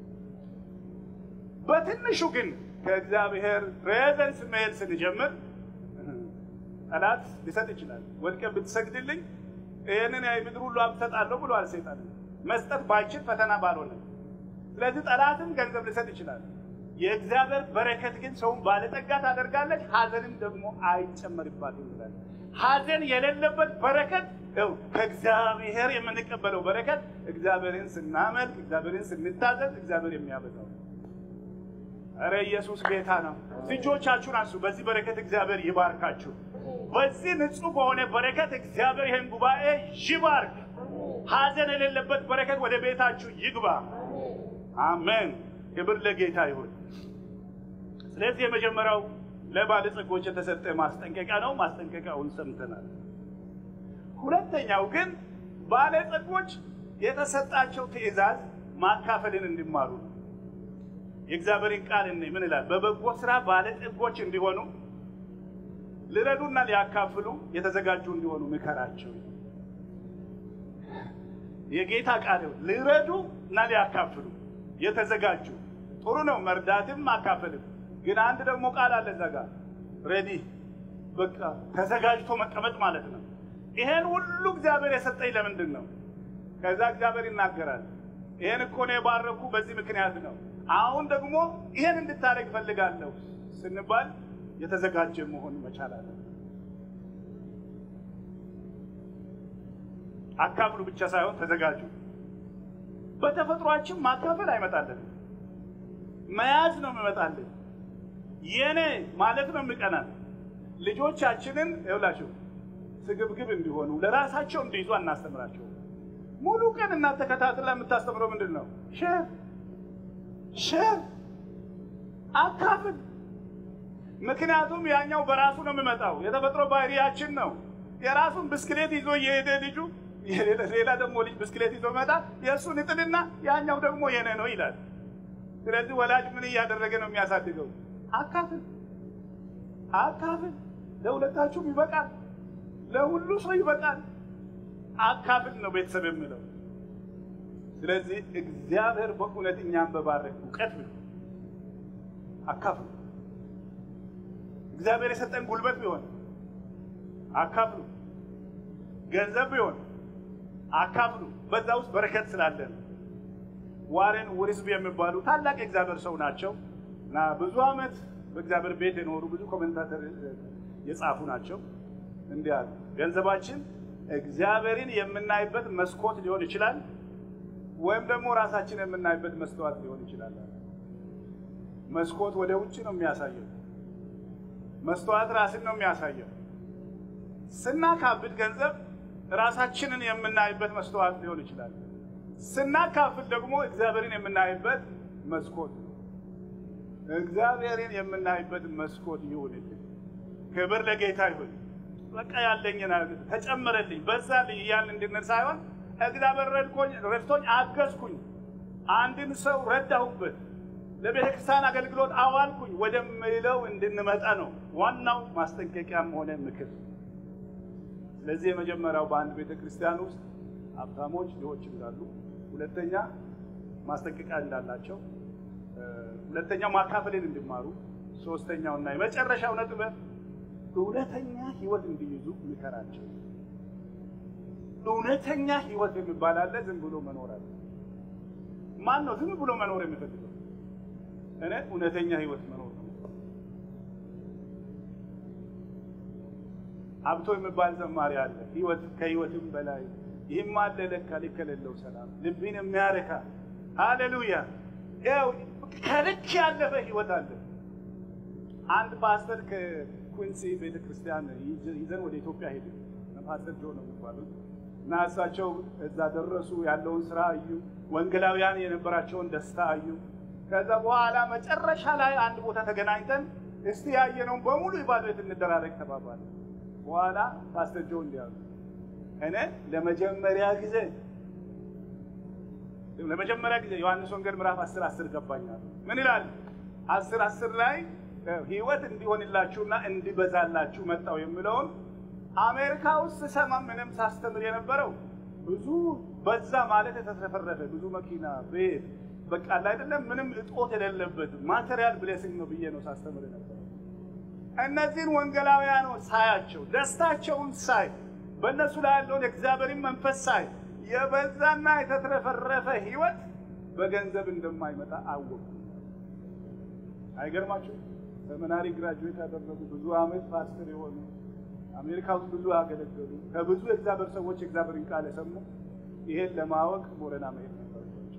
በትንሹ ግን ከእግዚአብሔር ፕሬዘንስ መሄድ ስንጀምር ጠላት ሊሰጥ ይችላል። ወድቀህ ብትሰግድልኝ ይህንን የምድር ሁሉ ሀብት እሰጣለሁ ብሏል ሰይጣን። መስጠት ባይችል ፈተና ባልሆነ፣ ስለዚህ ጠላትም ገንዘብ ሊሰጥ ይችላል። የእግዚአብሔር በረከት ግን ሰውን ባለጠጋ ታደርጋለች፣ ሀዘንም ደግሞ አይጨመርባትም ይላል። ሀዘን የሌለበት በረከት ው ከእግዚአብሔር የምንቀበለው በረከት እግዚአብሔርን ስናመልክ፣ እግዚአብሔርን ስንታዘዝ እግዚአብሔር የሚያበዛው እረ ኢየሱስ ጌታ ነው። ልጆቻችሁን አንሱ። በዚህ በረከት እግዚአብሔር ይባርካችሁ። በዚህ ንጹህ በሆነ በረከት እግዚአብሔር ይህን ጉባኤ ይባርክ። ሀዘን የሌለበት በረከት ወደ ቤታችሁ ይግባ። አሜን። ክብር ለጌታ ይሁን። ስለዚህ የመጀመሪያው ለባለጸጎች የተሰጠ ማስጠንቀቂያ ነው። ማስጠንቀቂያውን ሰምተናል። ሁለተኛው ግን ባለጸጎች የተሰጣቸው ትእዛዝ ማካፈልን እንዲማሩ ነው። የእግዚአብሔርን ቃል እኔ ምን ይላል? በበጎ ስራ ባለጠጎች እንዲሆኑ ሊረዱና ሊያካፍሉ የተዘጋጁ እንዲሆኑ ምከራቸው። የጌታ ቃል ሊረዱ እና ሊያካፍሉ የተዘጋጁ ጥሩ ነው። መርዳትም ማካፈልም። ግን አንድ ደግሞ ቃል አለ እዛ ጋር ሬዲ፣ በቃ ተዘጋጅቶ መቀመጥ ማለት ነው። ይሄን ሁሉ እግዚአብሔር የሰጠኝ ለምንድን ነው? ከዛ እግዚአብሔር ይናገራል። ይሄን እኮ ነው የባረኩ በዚህ ምክንያት ነው። አሁን ደግሞ ይሄን እንድታደርግ እፈልጋለሁ ስንባል የተዘጋጀ መሆን መቻል አለ። አካፍሉ ብቻ ሳይሆን ተዘጋጁ። በተፈጥሯችን ማካፈል አይመጣልን፣ መያዝ ነው የሚመጣልን። የኔ ማለት ነው የሚቀናል። ልጆቻችንን ይውላችሁ ስግብግብ እንዲሆኑ ለራሳቸው እንዲይዙ አናስተምራቸው። ሙሉ ቀን እናት ተከታትላ የምታስተምረው ምንድን ነው? ሼር ሼር አካፍል። ምክንያቱም ያኛው በራሱ ነው የሚመጣው፣ የተፈጥሮ ባህሪያችን ነው። የራሱን ብስክሌት ይዞ እየሄደ ልጁ ሌላ ደግሞ ልጅ ብስክሌት ይዞ መጣ፣ የእሱን እጥልና ያኛው ደግሞ የኔ ነው ይላል። ስለዚህ ወላጅ ምን እያደረገ ነው የሚያሳድገው? አካፍል አካፍል። ለሁለታችሁም ይበቃል፣ ለሁሉ ሰው ይበቃል። አካፍል ነው ቤተሰብ የሚለው። ስለዚህ እግዚአብሔር በእውነት እኛን በባረክ እውቀት ቢሆን አካፍሉ። እግዚአብሔር የሰጠን ጉልበት ቢሆን አካፍሉ። ገንዘብ ቢሆን አካፍሉ። በዛ ውስጥ በረከት ስላለን። ዋሬን ውሪስቢ የሚባሉ ታላቅ የእግዚአብሔር ሰው ናቸው እና ብዙ ዓመት በእግዚአብሔር ቤት የኖሩ ብዙ ኮሜንታተር የጻፉ ናቸው። እንዲህ አሉ። ገንዘባችን እግዚአብሔርን የምናይበት መስኮት ሊሆን ይችላል ወይም ደግሞ ራሳችን የምናይበት መስተዋት ሊሆን ይችላል። መስኮት ወደ ውጭ ነው የሚያሳየው፣ መስተዋት ራስን ነው የሚያሳየው። ስናካብድ ገንዘብ ራሳችንን የምናይበት መስተዋት ሊሆን ይችላል። ስናካፍል ደግሞ እግዚአብሔርን የምናይበት መስኮት ነው። እግዚአብሔርን የምናይበት መስኮት ይሁንልን። ክብር ለጌታ ይሁን። በቃ ያለኝን ተጨመረልኝ፣ በዛልኝ እያልን እንድንል ሳይሆን እግዚአብሔር ረድቶኝ አገዝኩኝ፣ አንድን ሰው ረዳሁበት፣ ለቤተ ክርስቲያን አገልግሎት አዋልኩኝ ወደሚለው እንድንመጣ ነው ዋናው ማስጠንቀቂያም ሆነ ምክር። ስለዚህ የመጀመሪያው በአንድ ቤተ ክርስቲያን ውስጥ ሀብታሞች ድሆች እንዳሉ፣ ሁለተኛ ማስጠንቀቂያ እንዳላቸው፣ ሁለተኛው ማካፈልን እንዲማሩ፣ ሶስተኛው እና የመጨረሻው ነጥብ እውነተኛ ሕይወት እንዲይዙ ምከራቸው። እውነተኛ ሕይወት የሚባል አለ። ዝም ብሎ መኖር አለ። ማን ነው ዝም ብሎ መኖር የሚፈልገው? እኔ እውነተኛ ሕይወት መኖር ነው። ሀብቶ የሚባል ዘማሪ አለ። ህይወት ከህይወትም በላይ ይህም አለ ለካ ልክ የሌለው ሰላም ልብን የሚያረካ ሃሌሉያ። ያው ከልክ ያለፈ ህይወት አለ። አንድ ፓስተር ከኩንሲ ቤተክርስቲያን ይዘን ወደ ኢትዮጵያ ሄደ። ፓስተር ጆ ነው የሚባሉት እና እሳቸው እዛ ደረሱ። ያለውን ስራ አዩ። ወንጌላውያን የነበራቸውን ደስታ አዩ። ከዛ በኋላ መጨረሻ ላይ አንድ ቦታ ተገናኝተን እስቲ ያየነውን በሙሉ ኢቫሉዌት እንደራረግ ተባባለ። በኋላ ፓስተር ጆ እንዲህ አሉ፣ እኔ ለመጀመሪያ ጊዜ ለመጀመሪያ ጊዜ ዮሐንስ ወንጌል ምዕራፍ አስር አስር ገባኛል። ምን ይላል? አስር አስር ላይ ህይወት እንዲሆንላችሁና እንዲበዛላችሁ መጣው የሚለውን አሜሪካ ውስጥ ስሰማ ምንም ሳስተምር የነበረው ብዙ በዛ ማለት የተትረፈረፈ ብዙ መኪና ቤት በቃ ላይ አይደለም ምንም እጦት የሌለበት ማቴሪያል ብሌሲንግ ነው ብዬ ነው ሳስተምር የነበረው። እነዚህን ወንጌላውያኖች ሳያቸው ደስታቸውን ሳይ በእነሱ ላይ ያለውን የእግዚአብሔርን መንፈስ ሳይ የበዛና የተትረፈረፈ ህይወት በገንዘብ እንደማይመጣ አወቁ። አይገርማችሁ? ሰሚናሪ ግራጁዌት ያደረጉ ብዙ አመት ፓስተር የሆኑ አሜሪካ ውስጥ ብዙ ያገለገሉ ከብዙ የእግዚአብሔር ሰዎች የእግዚአብሔርን ቃል የሰሙ ይሄን ለማወቅ ቦረና መሄድ ነበረባቸው።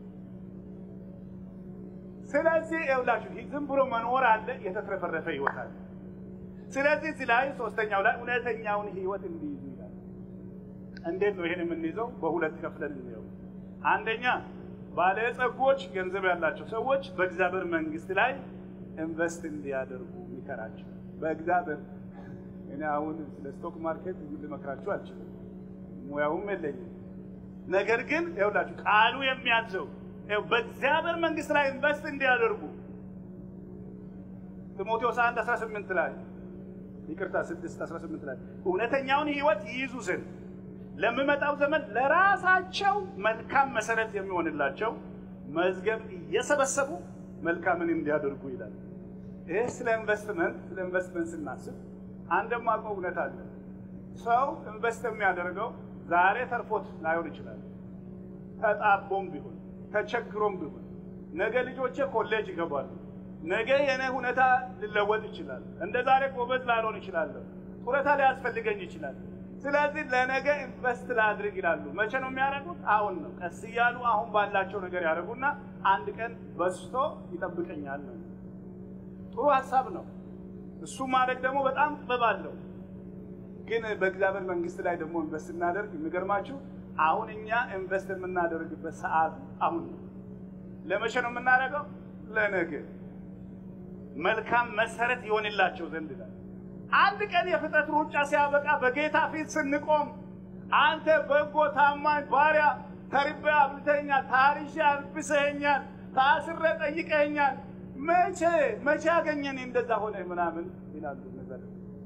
ስለዚህ ይኸውላችሁ ዝም ብሎ መኖር አለ፣ የተትረፈረፈ ህይወት አለ። ስለዚህ እዚህ ላይ ሶስተኛው ላይ እውነተኛውን ህይወት እንዲይዙ ይላል። እንዴት ነው ይሄን የምንይዘው? በሁለት ከፍለን እንየው። አንደኛ ባለጸጎች ገንዘብ ያላቸው ሰዎች በእግዚአብሔር መንግስት ላይ ኢንቨስት እንዲያደርጉ የሚከራቸው በእግዚአብሔር እኔ አሁን ስለ ስቶክ ማርኬት ልመክራችሁ አልችልም፣ ሙያውም የለኝም። ነገር ግን ይኸውላችሁ ቃሉ የሚያዘው በእግዚአብሔር መንግስት ላይ ኢንቨስት እንዲያደርጉ ጢሞቴዎስ 1 18 ላይ ይቅርታ 6 18 ላይ እውነተኛውን ህይወት ይይዙ ዘንድ ለሚመጣው ዘመን ለራሳቸው መልካም መሰረት የሚሆንላቸው መዝገብ እየሰበሰቡ መልካምን እንዲያደርጉ ይላል። ይህ ስለ ኢንቨስትመንት ስለ ኢንቨስትመንት ስናስብ አንድ የማውቀው እውነት አለ። ሰው ኢንቨስት የሚያደርገው ዛሬ ተርፎት ላይሆን ይችላል። ተጣቦም ቢሆን ተቸግሮም ቢሆን ነገ ልጆቼ ኮሌጅ ይገባሉ፣ ነገ የኔ ሁኔታ ሊለወጥ ይችላል፣ እንደ ዛሬ ጎበዝ ላልሆን ይችላለሁ፣ ጡረታ ሊያስፈልገኝ ይችላል። ስለዚህ ለነገ ኢንቨስት ላድርግ ይላሉ። መቼ ነው የሚያደርጉት? አሁን ነው። ቀስ እያሉ አሁን ባላቸው ነገር ያደርጉና አንድ ቀን በስቶ ይጠብቀኛል ነው። ጥሩ ሀሳብ ነው። እሱ ማድረግ ደግሞ በጣም ጥበብ አለው። ግን በእግዚአብሔር መንግስት ላይ ደግሞ ኢንቨስት እናደርግ የሚገርማችሁ አሁን እኛ ኢንቨስት የምናደርግበት ሰዓት አሁን ነው። ለመቼ ነው የምናደርገው? ለነገ መልካም መሰረት ይሆንላቸው ዘንድ ይላል። አንድ ቀን የፍጥረት ሩጫ ሲያበቃ በጌታ ፊት ስንቆም አንተ በጎ ታማኝ ባሪያ፣ ተርቤ አብልተኛል፣ ታርሼ አልብሰኸኛል፣ ታስሬ ጠይቀኸኛል፣ መቼ መቼ ያገኘን እንደዛ ሆነ ምናምን ይላሉ። ነገር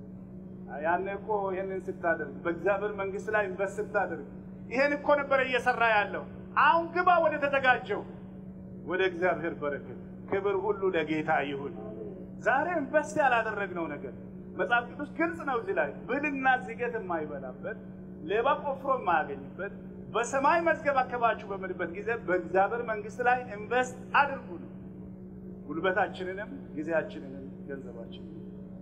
ያኔ እኮ ይህንን ስታደርግ በእግዚአብሔር መንግስት ላይ ኢንቨስት ስታደርግ ይሄን እኮ ነበረ እየሰራ ያለው። አሁን ግባ ወደ ተዘጋጀው ወደ እግዚአብሔር በረከት። ክብር ሁሉ ለጌታ ይሁን። ዛሬ ኢንቨስት ያላደረግነው ነገር መጽሐፍ ቅዱስ ግልጽ ነው። እዚህ ላይ ብልና ዝገት የማይበላበት ሌባ ቆፍሮ የማያገኝበት በሰማይ መዝገብ አከባችሁ በምልበት ጊዜ በእግዚአብሔር መንግስት ላይ ኢንቨስት አድርጉ ነው። ጉልበታችንንም ጊዜያችንንም ገንዘባችንን።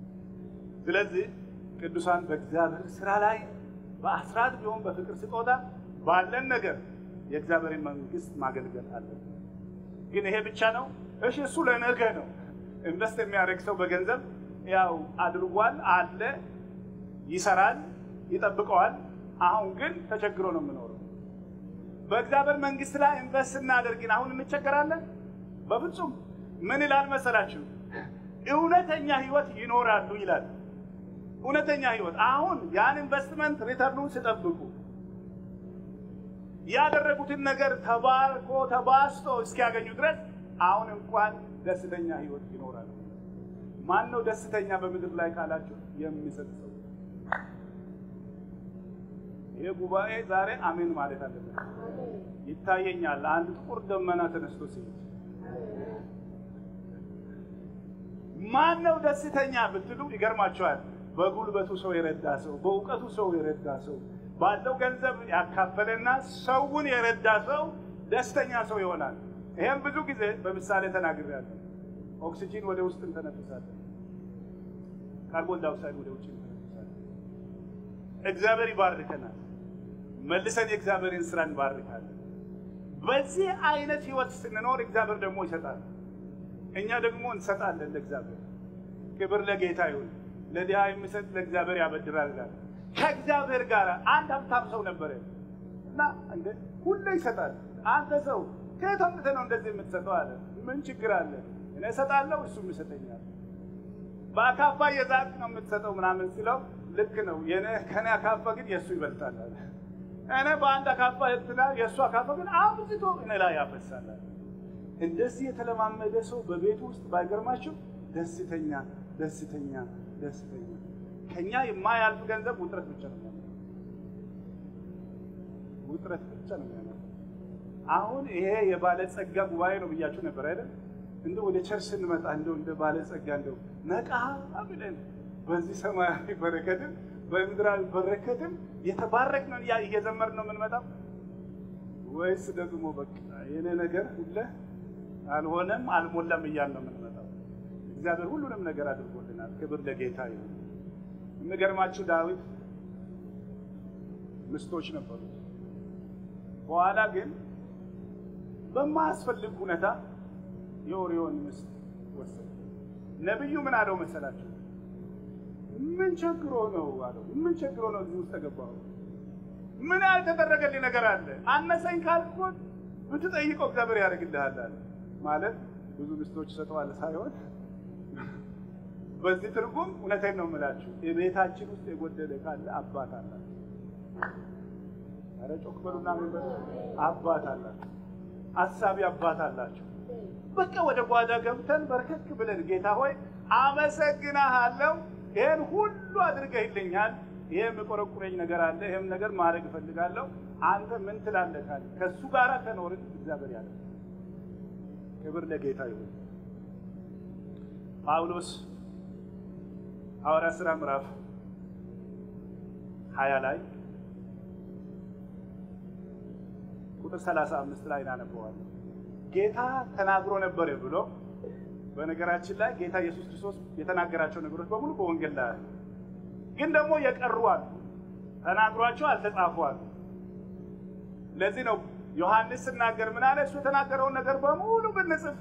ስለዚህ ቅዱሳን በእግዚአብሔር ስራ ላይ በአስራት ቢሆን በፍቅር ስጦታ ባለን ነገር የእግዚአብሔርን መንግስት ማገልገል አለን። ግን ይሄ ብቻ ነው? እሺ፣ እሱ ለነገ ነው። ኢንቨስት የሚያደርግ ሰው በገንዘብ ያው አድርጓል አለ፣ ይሰራል፣ ይጠብቀዋል። አሁን ግን ተቸግሮ ነው የምኖረው። በእግዚአብሔር መንግስት ላይ ኢንቨስት እናደርግን አሁን እንቸገራለን? በፍጹም። ምን ይላል መሰላችሁ? እውነተኛ ህይወት ይኖራሉ ይላል። እውነተኛ ህይወት አሁን ያን ኢንቨስትመንት ሪተርኑን ሲጠብቁ ያደረጉትን ነገር ተባርኮ ተባስቶ እስኪያገኙ ድረስ አሁን እንኳን ደስተኛ ህይወት ይኖራሉ። ማን ነው ደስተኛ በምድር ላይ ካላችሁ የሚሰጥ ሰው። ይሄ ጉባኤ ዛሬ አሜን ማለት አለበት። ይታየኛል አንድ ጥቁር ደመና ተነስቶ ሲሄድ ማን ነው ደስተኛ ብትሉ ይገርማቸዋል። በጉልበቱ ሰው የረዳ ሰው፣ በእውቀቱ ሰው የረዳ ሰው፣ ባለው ገንዘብ ያካፈለና ሰውን የረዳ ሰው ደስተኛ ሰው ይሆናል። ይሄም ብዙ ጊዜ በምሳሌ ተናግሬያለሁ። ኦክሲጂን ወደ ውስጥ እንተነፍሳለን፣ ካርቦን ዳይኦክሳይድ ወደ ውጭ እንተነፍሳለን። እግዚአብሔር ይባርከናል። መልሰን የእግዚአብሔርን ስራ እንባርካለን። በዚህ አይነት ህይወት ስንኖር እግዚአብሔር ደግሞ ይሰጣል፣ እኛ ደግሞ እንሰጣለን ለእግዚአብሔር። ክብር ለጌታ ይሁን። ለድሃ የሚሰጥ ለእግዚአብሔር ያበድራል ይላል። ከእግዚአብሔር ጋር አንድ ሀብታም ሰው ነበረ እና እንደ ሁሉ ይሰጣል። አንተ ሰው ከየት አምጥተህ ነው እንደዚህ የምትሰጠው አለ። ምን ችግር አለ? እኔ እሰጣለሁ፣ እሱም ይሰጠኛል። በአካፋ የዛቅ ነው የምትሰጠው ምናምን ሲለው ልክ ነው ከኔ አካፋ ግን የእሱ ይበልጣል አለ። እኔ በአንድ አካፋ እንትና የእሱ አካፋ ግን አብዝቶ እኔ ላይ ያፈሳል። እንደዚህ የተለማመደ ሰው በቤቱ ውስጥ ባይገርማችሁ ደስተኛ ደስተኛ ደስተኛ ከኛ የማያልፍ ገንዘብ ውጥረት ብቻ ነው የሚያመጣው። ውጥረት ብቻ ነው የሚያመጣው። አሁን ይሄ የባለጸጋ ጉባኤ ነው ብያችሁ ነበር አይደል? እንደው ወደ ቸርች ስንመጣ እንደው እንደ ባለጸጋ እንደው ነቃ ብለን በዚህ ሰማያዊ በረከትም በምድራዊ በረከትም የተባረክ ነው እየዘመር ነው የምንመጣው ወይስ ደግሞ በቃ የኔ ነገር ሁለ አልሆነም አልሞላም እያል ነው የምንመጣው? እግዚአብሔር ሁሉንም ነገር አድርጎልናል። ክብር ለጌታ ይሁን። የሚገርማችሁ ዳዊት ምስቶች ነበሩት። በኋላ ግን በማያስፈልግ ሁኔታ የኦሪዮን ምስት ወሰደ። ነቢዩ ምን አለው መሰላችሁ? ምን ቸግሮ ነው አለው። ምን ቸግሮ ነው እዚህ ውስጥ ተገባው? ምን ያልተደረገልኝ ነገር አለ? አነሰኝ ካልኩት ብትጠይቀው እግዚአብሔር ያደርግልሃል አለ። ማለት ብዙ ምስቶች ይሰጠዋል ሳይሆን በዚህ ትርጉም እውነቴን ነው የምላችሁ፣ የቤታችን ውስጥ የጎደለ ካለ አባት አላችሁ። ኧረ ጮክ በሉና ምን በሉ፣ አባት አላችሁ፣ አሳቢ አባት አላችሁ። በቃ ወደ ጓዳ ገብተን በርከክ ብለን ጌታ ሆይ አመሰግናሃለሁ፣ ይህን ሁሉ አድርገህልኛል፣ ይሄ የሚቆረቁረኝ ነገር አለ፣ ይህም ነገር ማድረግ እፈልጋለሁ፣ አንተ ምን ትላለህ ካለ ከእሱ ጋር ከኖርን እግዚአብሔር ያለ ክብር ለጌታ ይሁን። ጳውሎስ ሐዋርያ ሥራ ምዕራፍ ሀያ ላይ ቁጥር ሰላሳ አምስት ላይ እናነበዋለን። ጌታ ተናግሮ ነበር ብሎ በነገራችን ላይ ጌታ ኢየሱስ ክርስቶስ የተናገራቸው ነገሮች በሙሉ በወንጌል ላይ አሉ። ግን ደግሞ የቀሩ አሉ፣ ተናግሯቸው አልተጻፉ አሉ። ለዚህ ነው ዮሐንስ ስናገር ምን አለ? እሱ የተናገረውን ነገር በሙሉ ብንጽፍ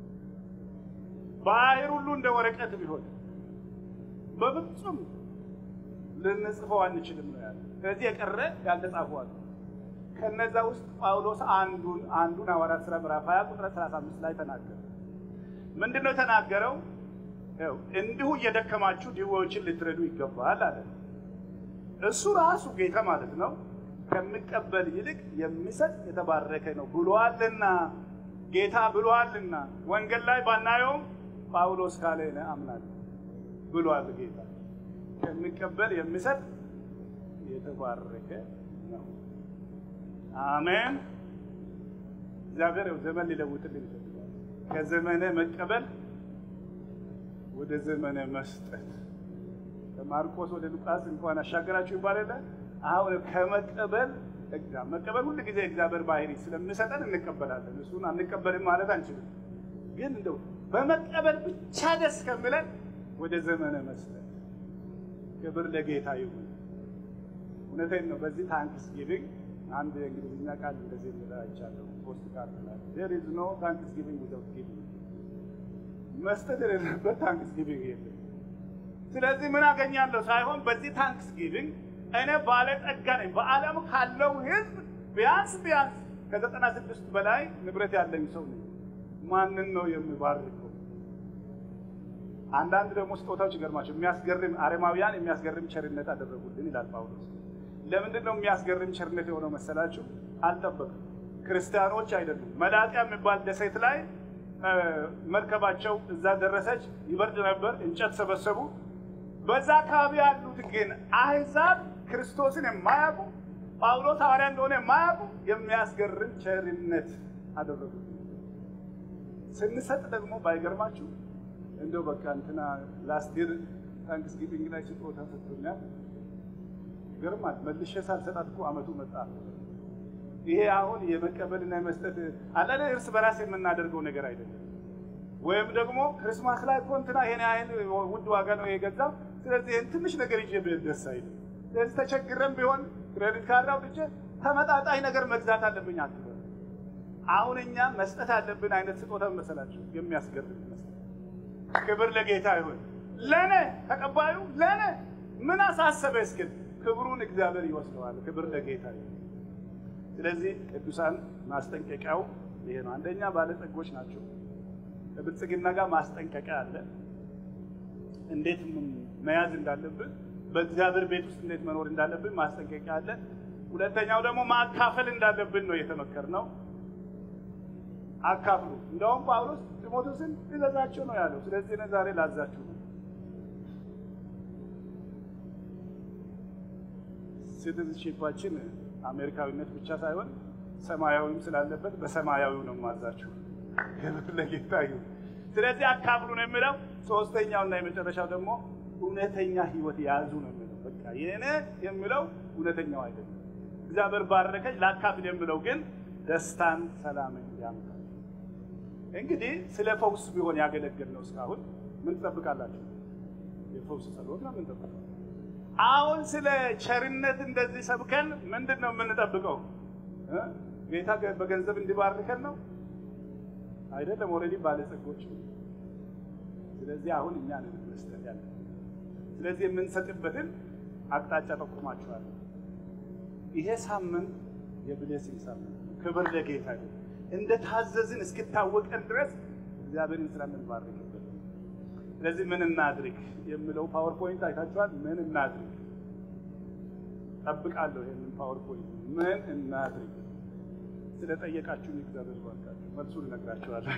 ባህር ሁሉ እንደ ወረቀት ቢሆን በፍጹም ልንጽፈው አንችልም ነው ያለ። ስለዚህ የቀረ ያልተጻፉ አሉ። ከነዛ ውስጥ ጳውሎስ አንዱን አንዱን ሐዋርያት ሥራ ምዕራፍ 20 ቁጥር 35 ላይ ተናገረ። ምንድን ነው የተናገረው? ይኸው እንዲሁ እየደከማችሁ ድሆችን ልትረዱ ይገባል አለ። እሱ ራሱ ጌታ ማለት ነው ከሚቀበል ይልቅ የሚሰጥ የተባረከ ነው ብሏልና፣ ጌታ ብሏልና። ወንጌል ላይ ባናየውም ጳውሎስ ካለ እኔ አምናለሁ ብሏል ጌታ። ከሚቀበል የሚሰጥ የተባረከ ነው። አሜን። እግዚአብሔር ዘመን ሊለውጥልን ይፈልጋል። ከዘመነ መቀበል ወደ ዘመነ መስጠት ከማርቆስ ወደ ሉቃስ እንኳን አሻገራችሁ ይባላል። አሁን ከመቀበል መቀበል ሁሉ ጊዜ እግዚአብሔር ባህሪ ስለሚሰጠን እንቀበላለን። እሱን አንቀበልም ማለት አንችልም። ግን እንደው በመቀበል ብቻ ደስ ከሚለን ወደ ዘመነ መስጠት ክብር ለጌታ ይሁን። እውነቴን ነው። በዚህ ታንክስ ጊቪንግ አንድ የእንግሊዝኛ ቃል እንደዚህ የሚል አይቻለሁ። ፖስት ካርድ ላይ ዜር ኢዝ ኖ ታንክስ ጊቪንግ ዊዛውት ጊቪንግ፣ መስጠት የሌለበት ታንክስ ጊቪንግ የለም። ስለዚህ ምን አገኛለሁ ሳይሆን በዚህ ታንክስ ጊቪንግ እኔ ባለጠጋ ነኝ። በዓለም ካለው ሕዝብ ቢያንስ ቢያንስ ከዘጠና ስድስት በላይ ንብረት ያለኝ ሰው ነኝ። ማንን ነው የሚባርከው? አንዳንድ ደግሞ ስጦታዎች ይገርማቸው የሚያስገርም አረማውያን የሚያስገርም ቸርነት አደረጉልን ይላል ጳውሎስ። ለምንድን ነው የሚያስገርም ቸርነት የሆነው መሰላችሁ? አልጠበቅም። ክርስቲያኖች አይደሉም። መላጥያ የሚባል ደሴት ላይ መርከባቸው እዛ ደረሰች። ይበርድ ነበር፣ እንጨት ሰበሰቡ። በዛ አካባቢ ያሉት ግን አሕዛብ ክርስቶስን የማያውቁ ጳውሎስ ሐዋርያ እንደሆነ የማያውቁ የሚያስገርም ቸርነት አደረጉ። ስንሰጥ ደግሞ ባይገርማችሁ እንደው በቃ እንትና ላስት ይር ታንክስ ጊቪንግ ላይ ስጦታ ሰጥቶኛል። ይገርማል። መልሼ ሳልሰጣት እኮ አመቱ መጣ። ይሄ አሁን የመቀበልና የመስጠት አለለ እርስ በራስ የምናደርገው ነገር አይደለም። ወይም ደግሞ ክርስማስ ላይ እኮ እንትና ይሄን ያህል ውድ ዋጋ ነው የገዛው፣ ስለዚህ ይህን ትንሽ ነገር ይዤ ብሄድ ደስ አይልም። ስለዚህ ተቸግረን ቢሆን ክሬዲት ካርድ አውጥቼ ተመጣጣኝ ነገር መግዛት አለብኝ አትበል። አሁን እኛ መስጠት አለብን አይነት ስጦታ መሰላችሁ የሚያስገርም ይመስላል። ክብር ለጌታ ይሁን። ለነ ተቀባዩ ለነ ምን አሳሰበ እስክል ክብሩን እግዚአብሔር ይወስደዋል። ክብር ለጌታ ይሁን። ስለዚህ ቅዱሳን ማስጠንቀቂያው ይሄ ነው። አንደኛ ባለጠጎች ናቸው። ከብልጽግና ጋር ማስጠንቀቂያ አለ። እንዴት መያዝ እንዳለብን፣ በእግዚአብሔር ቤት ውስጥ እንዴት መኖር እንዳለብን ማስጠንቀቂያ አለ። ሁለተኛው ደግሞ ማካፈል እንዳለብን ነው የተመከርነው። አካፍሉ። እንደውም ጳውሎስ ጢሞቴዎስን ይዘዛቸው ነው ያለው። ስለዚህ እኔ ዛሬ ላዛችሁ ነው። ሲቲዝንሺፓችን አሜሪካዊነት ብቻ ሳይሆን ሰማያዊም ስላለበት በሰማያዊው ነው ማዛችሁ። ክብር ለጌታ ይሁን። ስለዚህ አካፍሉ ነው የሚለው። ሶስተኛውና የመጨረሻው ደግሞ እውነተኛ ሕይወት ያዙ ነው የሚለው። በቃ የኔ የሚለው እውነተኛው አይደለም። እግዚአብሔር ባረከኝ ላካፍል የሚለው ግን ደስታን፣ ሰላምን ያመጣል። እንግዲህ ስለ ፈውስ ቢሆን ያገለግል ነው እስካሁን ምን ትጠብቃላችሁ? የፈውስ ጸሎት ነው የምንጠብቀው። አሁን ስለ ቸርነት እንደዚህ ሰብከን ምንድን ነው የምንጠብቀው? ጌታ በገንዘብ እንዲባርከን ነው አይደለም። ኦልሬዲ ባለጸጎች። ስለዚህ አሁን እኛ ነን መስጠት ያለ። ስለዚህ የምንሰጥበትን አቅጣጫ ጠቁማችኋል። ይሄ ሳምንት የብሌሲንግ ሳምንት ክብር ለጌታ ይሁን። እንደ ታዘዝን እስክታወቀን ድረስ እግዚአብሔርን ስራ የምንባርክበት። ስለዚህ ምን እናድርግ የሚለው ፓወርፖይንት አይታችኋል። ምን እናድርግ ጠብቃለሁ። ይህንን ፓወርፖይንት ምን እናድርግ ስለጠየቃችሁን እግዚአብሔር ባርካችሁ። መልሱን እነግራችኋለሁ።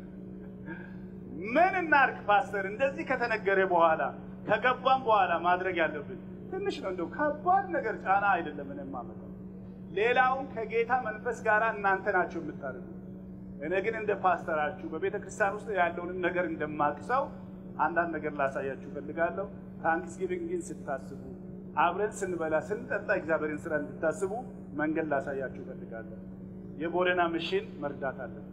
ምን እናድርግ ፓስተር? እንደዚህ ከተነገረ በኋላ ከገባም በኋላ ማድረግ ያለብን ትንሽ ነው። እንደው ከባድ ነገር ጫና አይደለም። እኔ የማመጣው ሌላውን ከጌታ መንፈስ ጋር እናንተ ናቸው የምታደርጉ። እኔ ግን እንደ ፓስተራችሁ በቤተ ክርስቲያን ውስጥ ያለውንም ነገር እንደማቅሰው አንዳንድ ነገር ላሳያችሁ እፈልጋለሁ። ታንክስጊቪንግን ስታስቡ፣ አብረን ስንበላ ስንጠጣ እግዚአብሔርን ስራ እንድታስቡ መንገድ ላሳያችሁ እፈልጋለሁ። የቦረና ምሽን መርዳት አለን።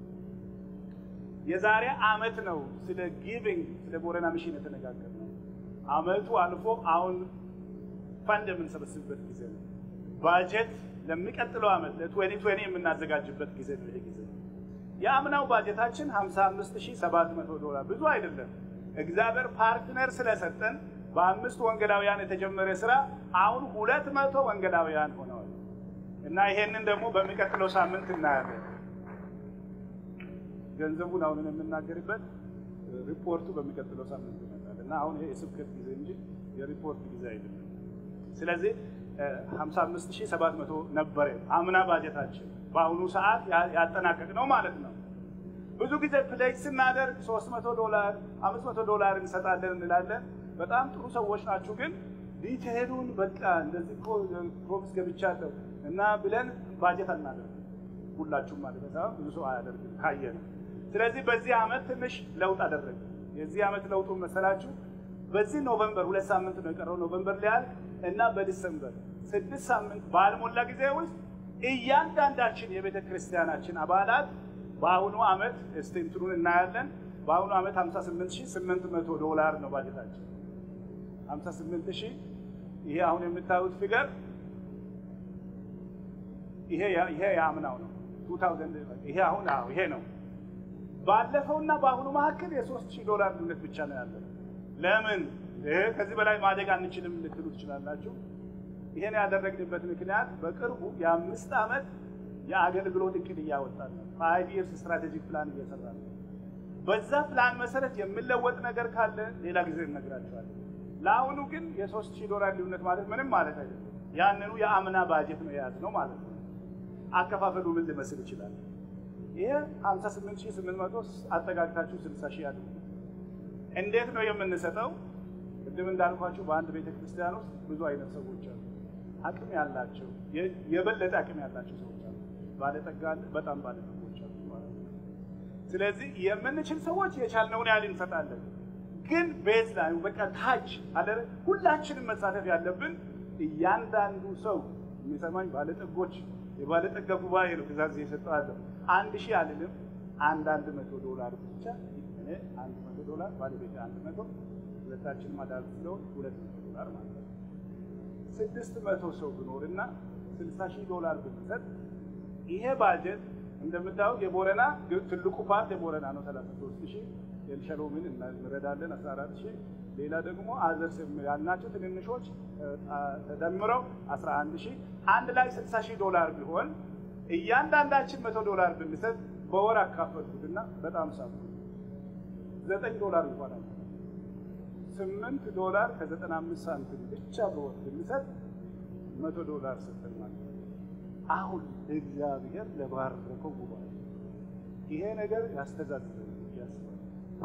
የዛሬ አመት ነው ስለ ጊቪንግ ስለ ቦረና ምሽን የተነጋገርነው። አመቱ አልፎ አሁን ፈንድ የምንሰበስብበት ጊዜ ነው። ባጀት ለሚቀጥለው አመት ለ2020 የምናዘጋጅበት ጊዜ ነው። ይሄ ጊዜ የአምናው ባጀታችን 55700 ዶላር ብዙ አይደለም። እግዚአብሔር ፓርትነር ስለሰጠን በአምስት ወንጌላውያን የተጀመረ ስራ አሁን ሁለት መቶ ወንጌላውያን ሆነዋል እና ይሄንን ደግሞ በሚቀጥለው ሳምንት እናያለን። ገንዘቡን አሁን የምናገርበት ሪፖርቱ በሚቀጥለው ሳምንት ይመጣል እና አሁን ይሄ የስብከት ጊዜ እንጂ የሪፖርት ጊዜ አይደለም። ስለዚህ 55700 ነበረ አምና ባጀታችን በአሁኑ ሰዓት ያጠናቀቅ ነው ማለት ነው። ብዙ ጊዜ ፕሌጅ ስናደርግ 300 ዶላር 500 ዶላር እንሰጣለን እንላለን። በጣም ጥሩ ሰዎች ናችሁ፣ ግን ዲቴሉን በቃ እንደዚህ እኮ ፕሮሚስ ገብቻለሁ እና ብለን ባጀት አናደርግ ሁላችሁም ማለት ነው። ብዙ ሰው አያደርግም ካየ ነው። ስለዚህ በዚህ ዓመት ትንሽ ለውጥ አደረግ። የዚህ ዓመት ለውጡ መሰላችሁ በዚህ ኖቨምበር ሁለት ሳምንት ነው የቀረው ኖቨምበር ሊያልቅ እና በዲሰምበር ስድስት ሳምንት ባልሞላ ጊዜ ውስጥ እያንዳንዳችን የቤተ ክርስቲያናችን አባላት በአሁኑ ዓመት እስቲ እንትኑን እናያለን። በአሁኑ ዓመት 58800 ዶላር ነው ባጀታችን 58000 ይሄ አሁን የምታዩት ፊገር ይሄ ይሄ የአምናው ነው 2000 ይሄ አሁን አዎ ይሄ ነው። ባለፈውና በአሁኑ መካከል የ3000 ዶላር ልዩነት ብቻ ነው ያለው። ለምን ይሄ ከዚህ በላይ ማደግ አንችልም ልትሉ ትችላላችሁ። ይሄን ያደረግንበት ምክንያት በቅርቡ የአምስት ዓመት የአገልግሎት እቅድ እያወጣን ነው። ፋይቭ ይርስ ስትራቴጂክ ፕላን እየሰራ ነው። በዛ ፕላን መሰረት የምለወጥ ነገር ካለ ሌላ ጊዜ እነግራቸዋለን። ለአሁኑ ግን የሶስት ሺህ ዶላር ልዩነት ማለት ምንም ማለት አይደለም። ያንኑ የአምና ባጀት ነው የያዝነው ማለት ነው። አከፋፈሉ ምን ሊመስል ይችላል? ይሄ 58800 አጠጋግታችሁ 60 ሺህ ያድርጉ። እንዴት ነው የምንሰጠው? ቅድም እንዳልኳችሁ በአንድ ቤተ ክርስቲያን ውስጥ ብዙ አይነት ሰዎች አሉ። አቅም ያላቸው የበለጠ አቅም ያላቸው ሰዎች አሉ። ባለጠጋ አለ፣ በጣም ባለጠጎች አሉ ማለት ነው። ስለዚህ የምንችል ሰዎች የቻልነውን ያህል እንሰጣለን። ግን ቤዝ ላይ በቃ ታች አለ ሁላችንም መሳተፍ ያለብን እያንዳንዱ ሰው የሚሰማኝ ባለጠጎች የባለጠጋ ጉባኤ ነው ትእዛዝ የሰጠዋለሁ። አንድ ሺህ አልልም፣ አንድ አንድ መቶ ዶላር ብቻ እኔ አንድ መቶ ዶላር ባለቤት አንድ መቶ ሁለታችን ማዳር ስለሆን ሁለት መቶ ዶላር ማለት ነው። ስድስት መቶ ሰው ብኖርና ስልሳ ሺህ ዶላር ብንሰጥ ይሄ ባጀት እንደምታዩት የቦረና ትልቁ ፓርት የቦረና ነው። ሰላሳ ሶስት ሺህ ኤልሸሎምን እንረዳለን አስራ አራት ሺህ ሌላ ደግሞ አዘርስ ያልናቸው ትንንሾች ተደምረው አስራ አንድ ሺህ አንድ ላይ ስልሳ ሺህ ዶላር ቢሆን እያንዳንዳችን መቶ ዶላር ብንሰጥ በወር አካፈልኩትና በጣም ሳብ ዘጠኝ ዶላር ይሆናል። ስምንት ዶላር ከዘጠና አምስት ሳንቲም ብቻ በወር ብንሰጥ መቶ ዶላር ሰጠን ማለት ነው። አሁን እግዚአብሔር ለባረከው ጉባኤ ይሄ ነገር ያስተዛዝበ ያስባል።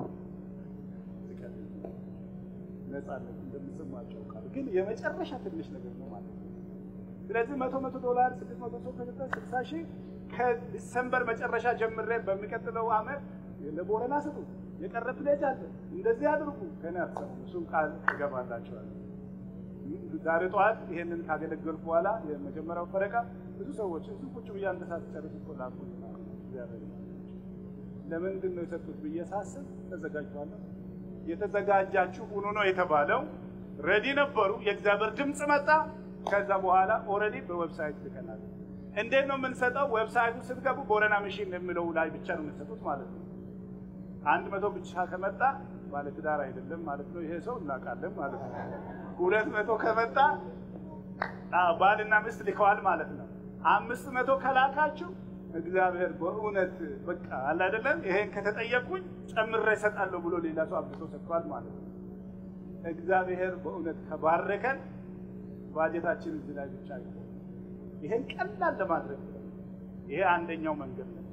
ነጻነት እንደምሰማቸው ቃል ግን የመጨረሻ ትንሽ ነገር ነው ማለት ነው። ስለዚህ መቶ መቶ ዶላር ስድስት መቶ ሰው ከሰጠ ስልሳ ሺህ ከዲሰምበር መጨረሻ ጀምሬ በሚቀጥለው ዓመት ለቦረና ስጡ፣ የቀረ ፕሌጅ አለ፣ እንደዚህ አድርጉ። ከኔ አትሰሙ፣ እሱን ቃል እገባላቸዋለሁ። ዛሬ ጠዋት ይሄንን ካገለገልኩ በኋላ የመጀመሪያው ፈረቃ ብዙ ሰዎች እሱ ቁጭ ብዬ አንድ ሰዓት ጨርስ እኮ ላኩ። ለምንድን ነው የሰጡት ብዬ ሳስብ ተዘጋጅቷለሁ። የተዘጋጃችሁ ሁኑ ነው የተባለው። ረዲ ነበሩ። የእግዚአብሔር ድምፅ መጣ። ከዛ በኋላ ኦልሬዲ በዌብሳይት ልከናል። እንዴት ነው የምንሰጠው? ዌብሳይቱ ስትገቡ ቦረና ሚሽን የሚለው ላይ ብቻ ነው የምንሰጡት ማለት ነው። አንድ መቶ ብቻ ከመጣ ባለትዳር አይደለም ማለት ነው። ይሄ ሰው እናውቃለን ማለት ነው። ሁለት መቶ ከመጣ ባልና ሚስት ልከዋል ማለት ነው። አምስት መቶ ከላካችሁ እግዚአብሔር በእውነት በቃ አለ አይደለም፣ ይሄን ከተጠየቁኝ ጨምሬ እሰጣለሁ ብሎ ሌላ ሰው አብሶ ሰጥቷል ማለት ነው። እግዚአብሔር በእውነት ከባረከን ባጀታችን እዚህ ላይ ብቻ አይሆን። ይሄን ቀላል ለማድረግ ይሄ አንደኛው መንገድ ነው።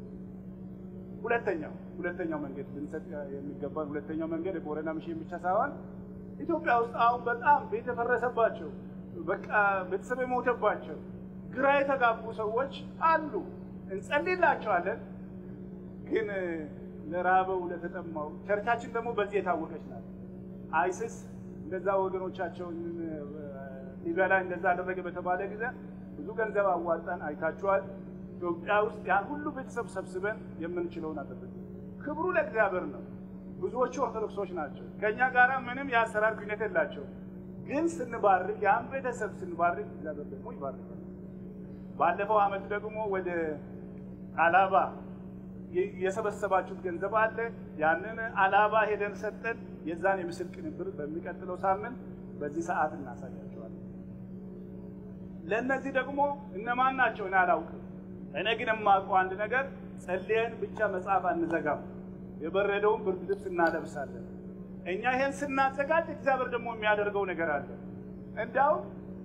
ሁለተኛው ሁለተኛው መንገድ ልንሰጥ የሚገባን ሁለተኛው መንገድ የቦረና ሚሽን ብቻ ሳይሆን ኢትዮጵያ ውስጥ አሁን በጣም ቤት የፈረሰባቸው በቃ ቤተሰብ የሞተባቸው ግራ የተጋቡ ሰዎች አሉ። እንጸልይላቸዋለን። ግን ለራበው ለተጠማው ቸርቻችን ደግሞ በዚህ የታወቀች ናት። አይስስ እንደዛ ወገኖቻቸውን ሊቢያ ላይ እንደዛ አደረገ በተባለ ጊዜ ብዙ ገንዘብ አዋጣን። አይታችኋል። ኢትዮጵያ ውስጥ ያን ሁሉ ቤተሰብ ሰብስበን የምንችለውን አደረግን። ክብሩ ለእግዚአብሔር ነው። ብዙዎቹ ኦርቶዶክሶች ናቸው። ከእኛ ጋር ምንም የአሰራር ግንኙነት የላቸው። ግን ስንባርክ ያን ቤተሰብ ስንባርክ እግዚአብሔር ደግሞ ይባርካል። ባለፈው ዓመት ደግሞ ወደ አላባ የሰበሰባችሁት ገንዘብ አለ። ያንን አላባ ሄደን ሰጠን። የዛን የምስል ቅንብር በሚቀጥለው ሳምንት በዚህ ሰዓት እናሳያቸዋለን። ለእነዚህ ደግሞ እነማን ናቸው እኔ አላውቅም። እኔ ግን የማውቀው አንድ ነገር ጸልየን ብቻ መጽሐፍ አንዘጋም። የበረደውን ብርድ ልብስ እናለብሳለን። እኛ ይሄን ስናዘጋጅ እግዚአብሔር ደግሞ የሚያደርገው ነገር አለ። እንዲያውም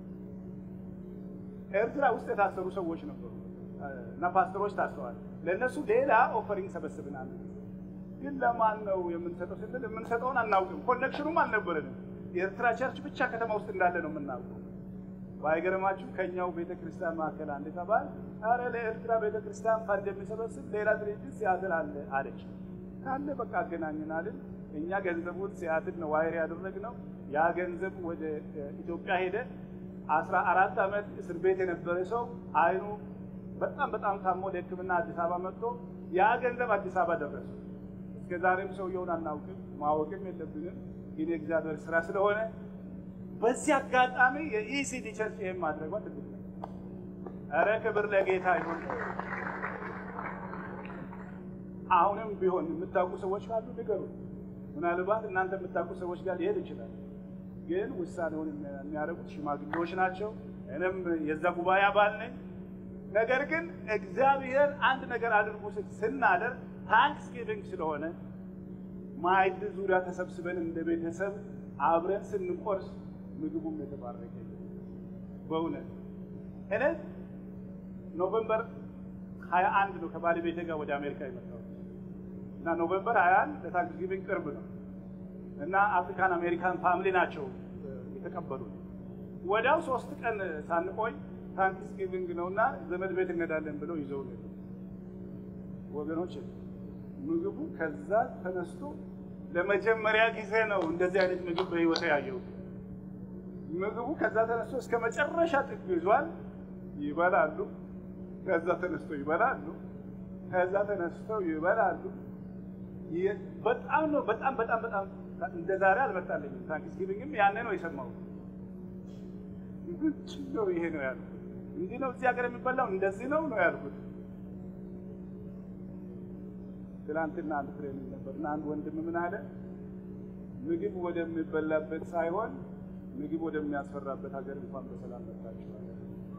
ኤርትራ ውስጥ የታሰሩ ሰዎች ነበሩ እና ፓስተሮች ታስረዋል። ለእነሱ ሌላ ኦፈሪንግ ሰበስብናል። ግን ለማን ነው የምንሰጠው ስንል የምንሰጠውን አናውቅም። ኮኔክሽኑም አልነበረንም። የኤርትራ ቸርች ብቻ ከተማ ውስጥ እንዳለ ነው የምናውቀው። ባይገርማችሁ ከኛው ቤተ ክርስቲያን መካከል አንድ ተባል አረ ለኤርትራ ቤተ ክርስቲያን ፈንድ የሚሰበስብ ሌላ ድርጅት ሲያትል አለ አለች። ካለ በቃ አገናኝናልን። እኛ ገንዘቡን ሲያትል ነው ዋይር ያደረግነው። ያ ገንዘብ ወደ ኢትዮጵያ ሄደ። አስራ አራት ዓመት እስር ቤት የነበረ ሰው አይኑ በጣም በጣም ታሞ ለሕክምና አዲስ አበባ መጥቶ ያ ገንዘብ አዲስ አበባ ደረሰ። እስከ ዛሬም ሰውየውን አናውቅም፣ ማወቅም የለብንም። ግን የእግዚአብሔር ስራ ስለሆነ በዚህ አጋጣሚ የኢሲዲ ቸርች ይህም ማድረጓ ትልቅ ነው። ኧረ ክብር ለጌታ ይሁን። አሁንም ቢሆን የምታውቁ ሰዎች ካሉ ንገሩ። ምናልባት እናንተ የምታውቁ ሰዎች ጋር ሊሄድ ይችላል። ግን ውሳኔውን የሚያደርጉት ሽማግሌዎች ናቸው። እኔም የዛ ጉባኤ አባል ነኝ። ነገር ግን እግዚአብሔር አንድ ነገር አድርጉ ስናደርግ ታንክስ ጊቪንግ ስለሆነ ማዕድ ዙሪያ ተሰብስበን እንደ ቤተሰብ አብረን ስንቆርስ ምግቡም የተባረከ በእውነት እኔ ኖቨምበር ሀያ አንድ ነው ከባለቤቴ ጋር ወደ አሜሪካ የመጣሁት እና ኖቨምበር ሀያ አንድ ለታንክስ ጊቪንግ ቅርብ ነው እና አፍሪካን አሜሪካን ፋሚሊ ናቸው የተቀበሉ። ወዲያው ሶስት ቀን ሳንቆይ ታንክስ ጊቪንግ ነው እና ዘመድ ቤት እንሄዳለን ብለው ይዘው ወገኖች ምግቡ ከዛ ተነስቶ ለመጀመሪያ ጊዜ ነው እንደዚህ አይነት ምግብ በህይወቴ ያየሁት። ምግቡ ከዛ ተነስቶ እስከ መጨረሻ ጥግ ይዟል። ይበላሉ፣ ከዛ ተነስቶ ይበላሉ፣ ከዛ ተነስተው ይበላሉ። በጣም ነው በጣም በጣም በጣም እንደ ዛሬ አልመጣልኝም። ታንክስ ጊቪንግም ያኔ ነው የሰማሁት። ምንድን ነው ይሄ ነው ያልኩት። እንዲህ ነው እዚህ ሀገር የሚበላው እንደዚህ ነው ነው ያልኩት። ትናንትና አንድ ትሬኒንግ ነበር እና አንድ ወንድም ምን አለ፣ ምግብ ወደሚበላበት ሳይሆን ምግብ ወደሚያስፈራበት ሀገር እንኳን በሰላም መጣችሁ አለ።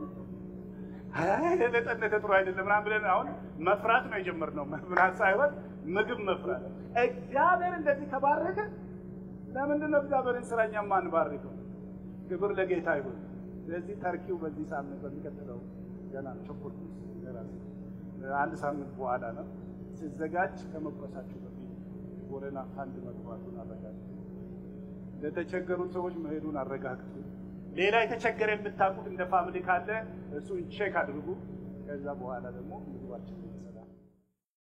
አይ ለጠነተ ጥሩ አይደለም ምናምን ብለን አሁን መፍራት ነው የጀመርነው። መፍራት ሳይሆን ምግብ መፍራት። እግዚአብሔር እንደዚህ ከባረከ ለምንድን ነው እግዚአብሔርን ስራ እኛ የማንባርከው? ክብር ለጌታ ይሁን። ስለዚህ ተርኪው በዚህ ሳምንት በሚቀጥለው ገና ቸኮል አንድ ሳምንት በኋላ ነው ሲዘጋጅ ከመቁረሳችሁ በፊት ቦረና ፋንድ መግባቱን አረጋግጡ። ለተቸገሩት ሰዎች መሄዱን አረጋግጡ። ሌላ የተቸገረ የምታውቁት እንደ ፋሚሊ ካለ እሱን ቼክ አድርጉ። ከዛ በኋላ ደግሞ ምግባችን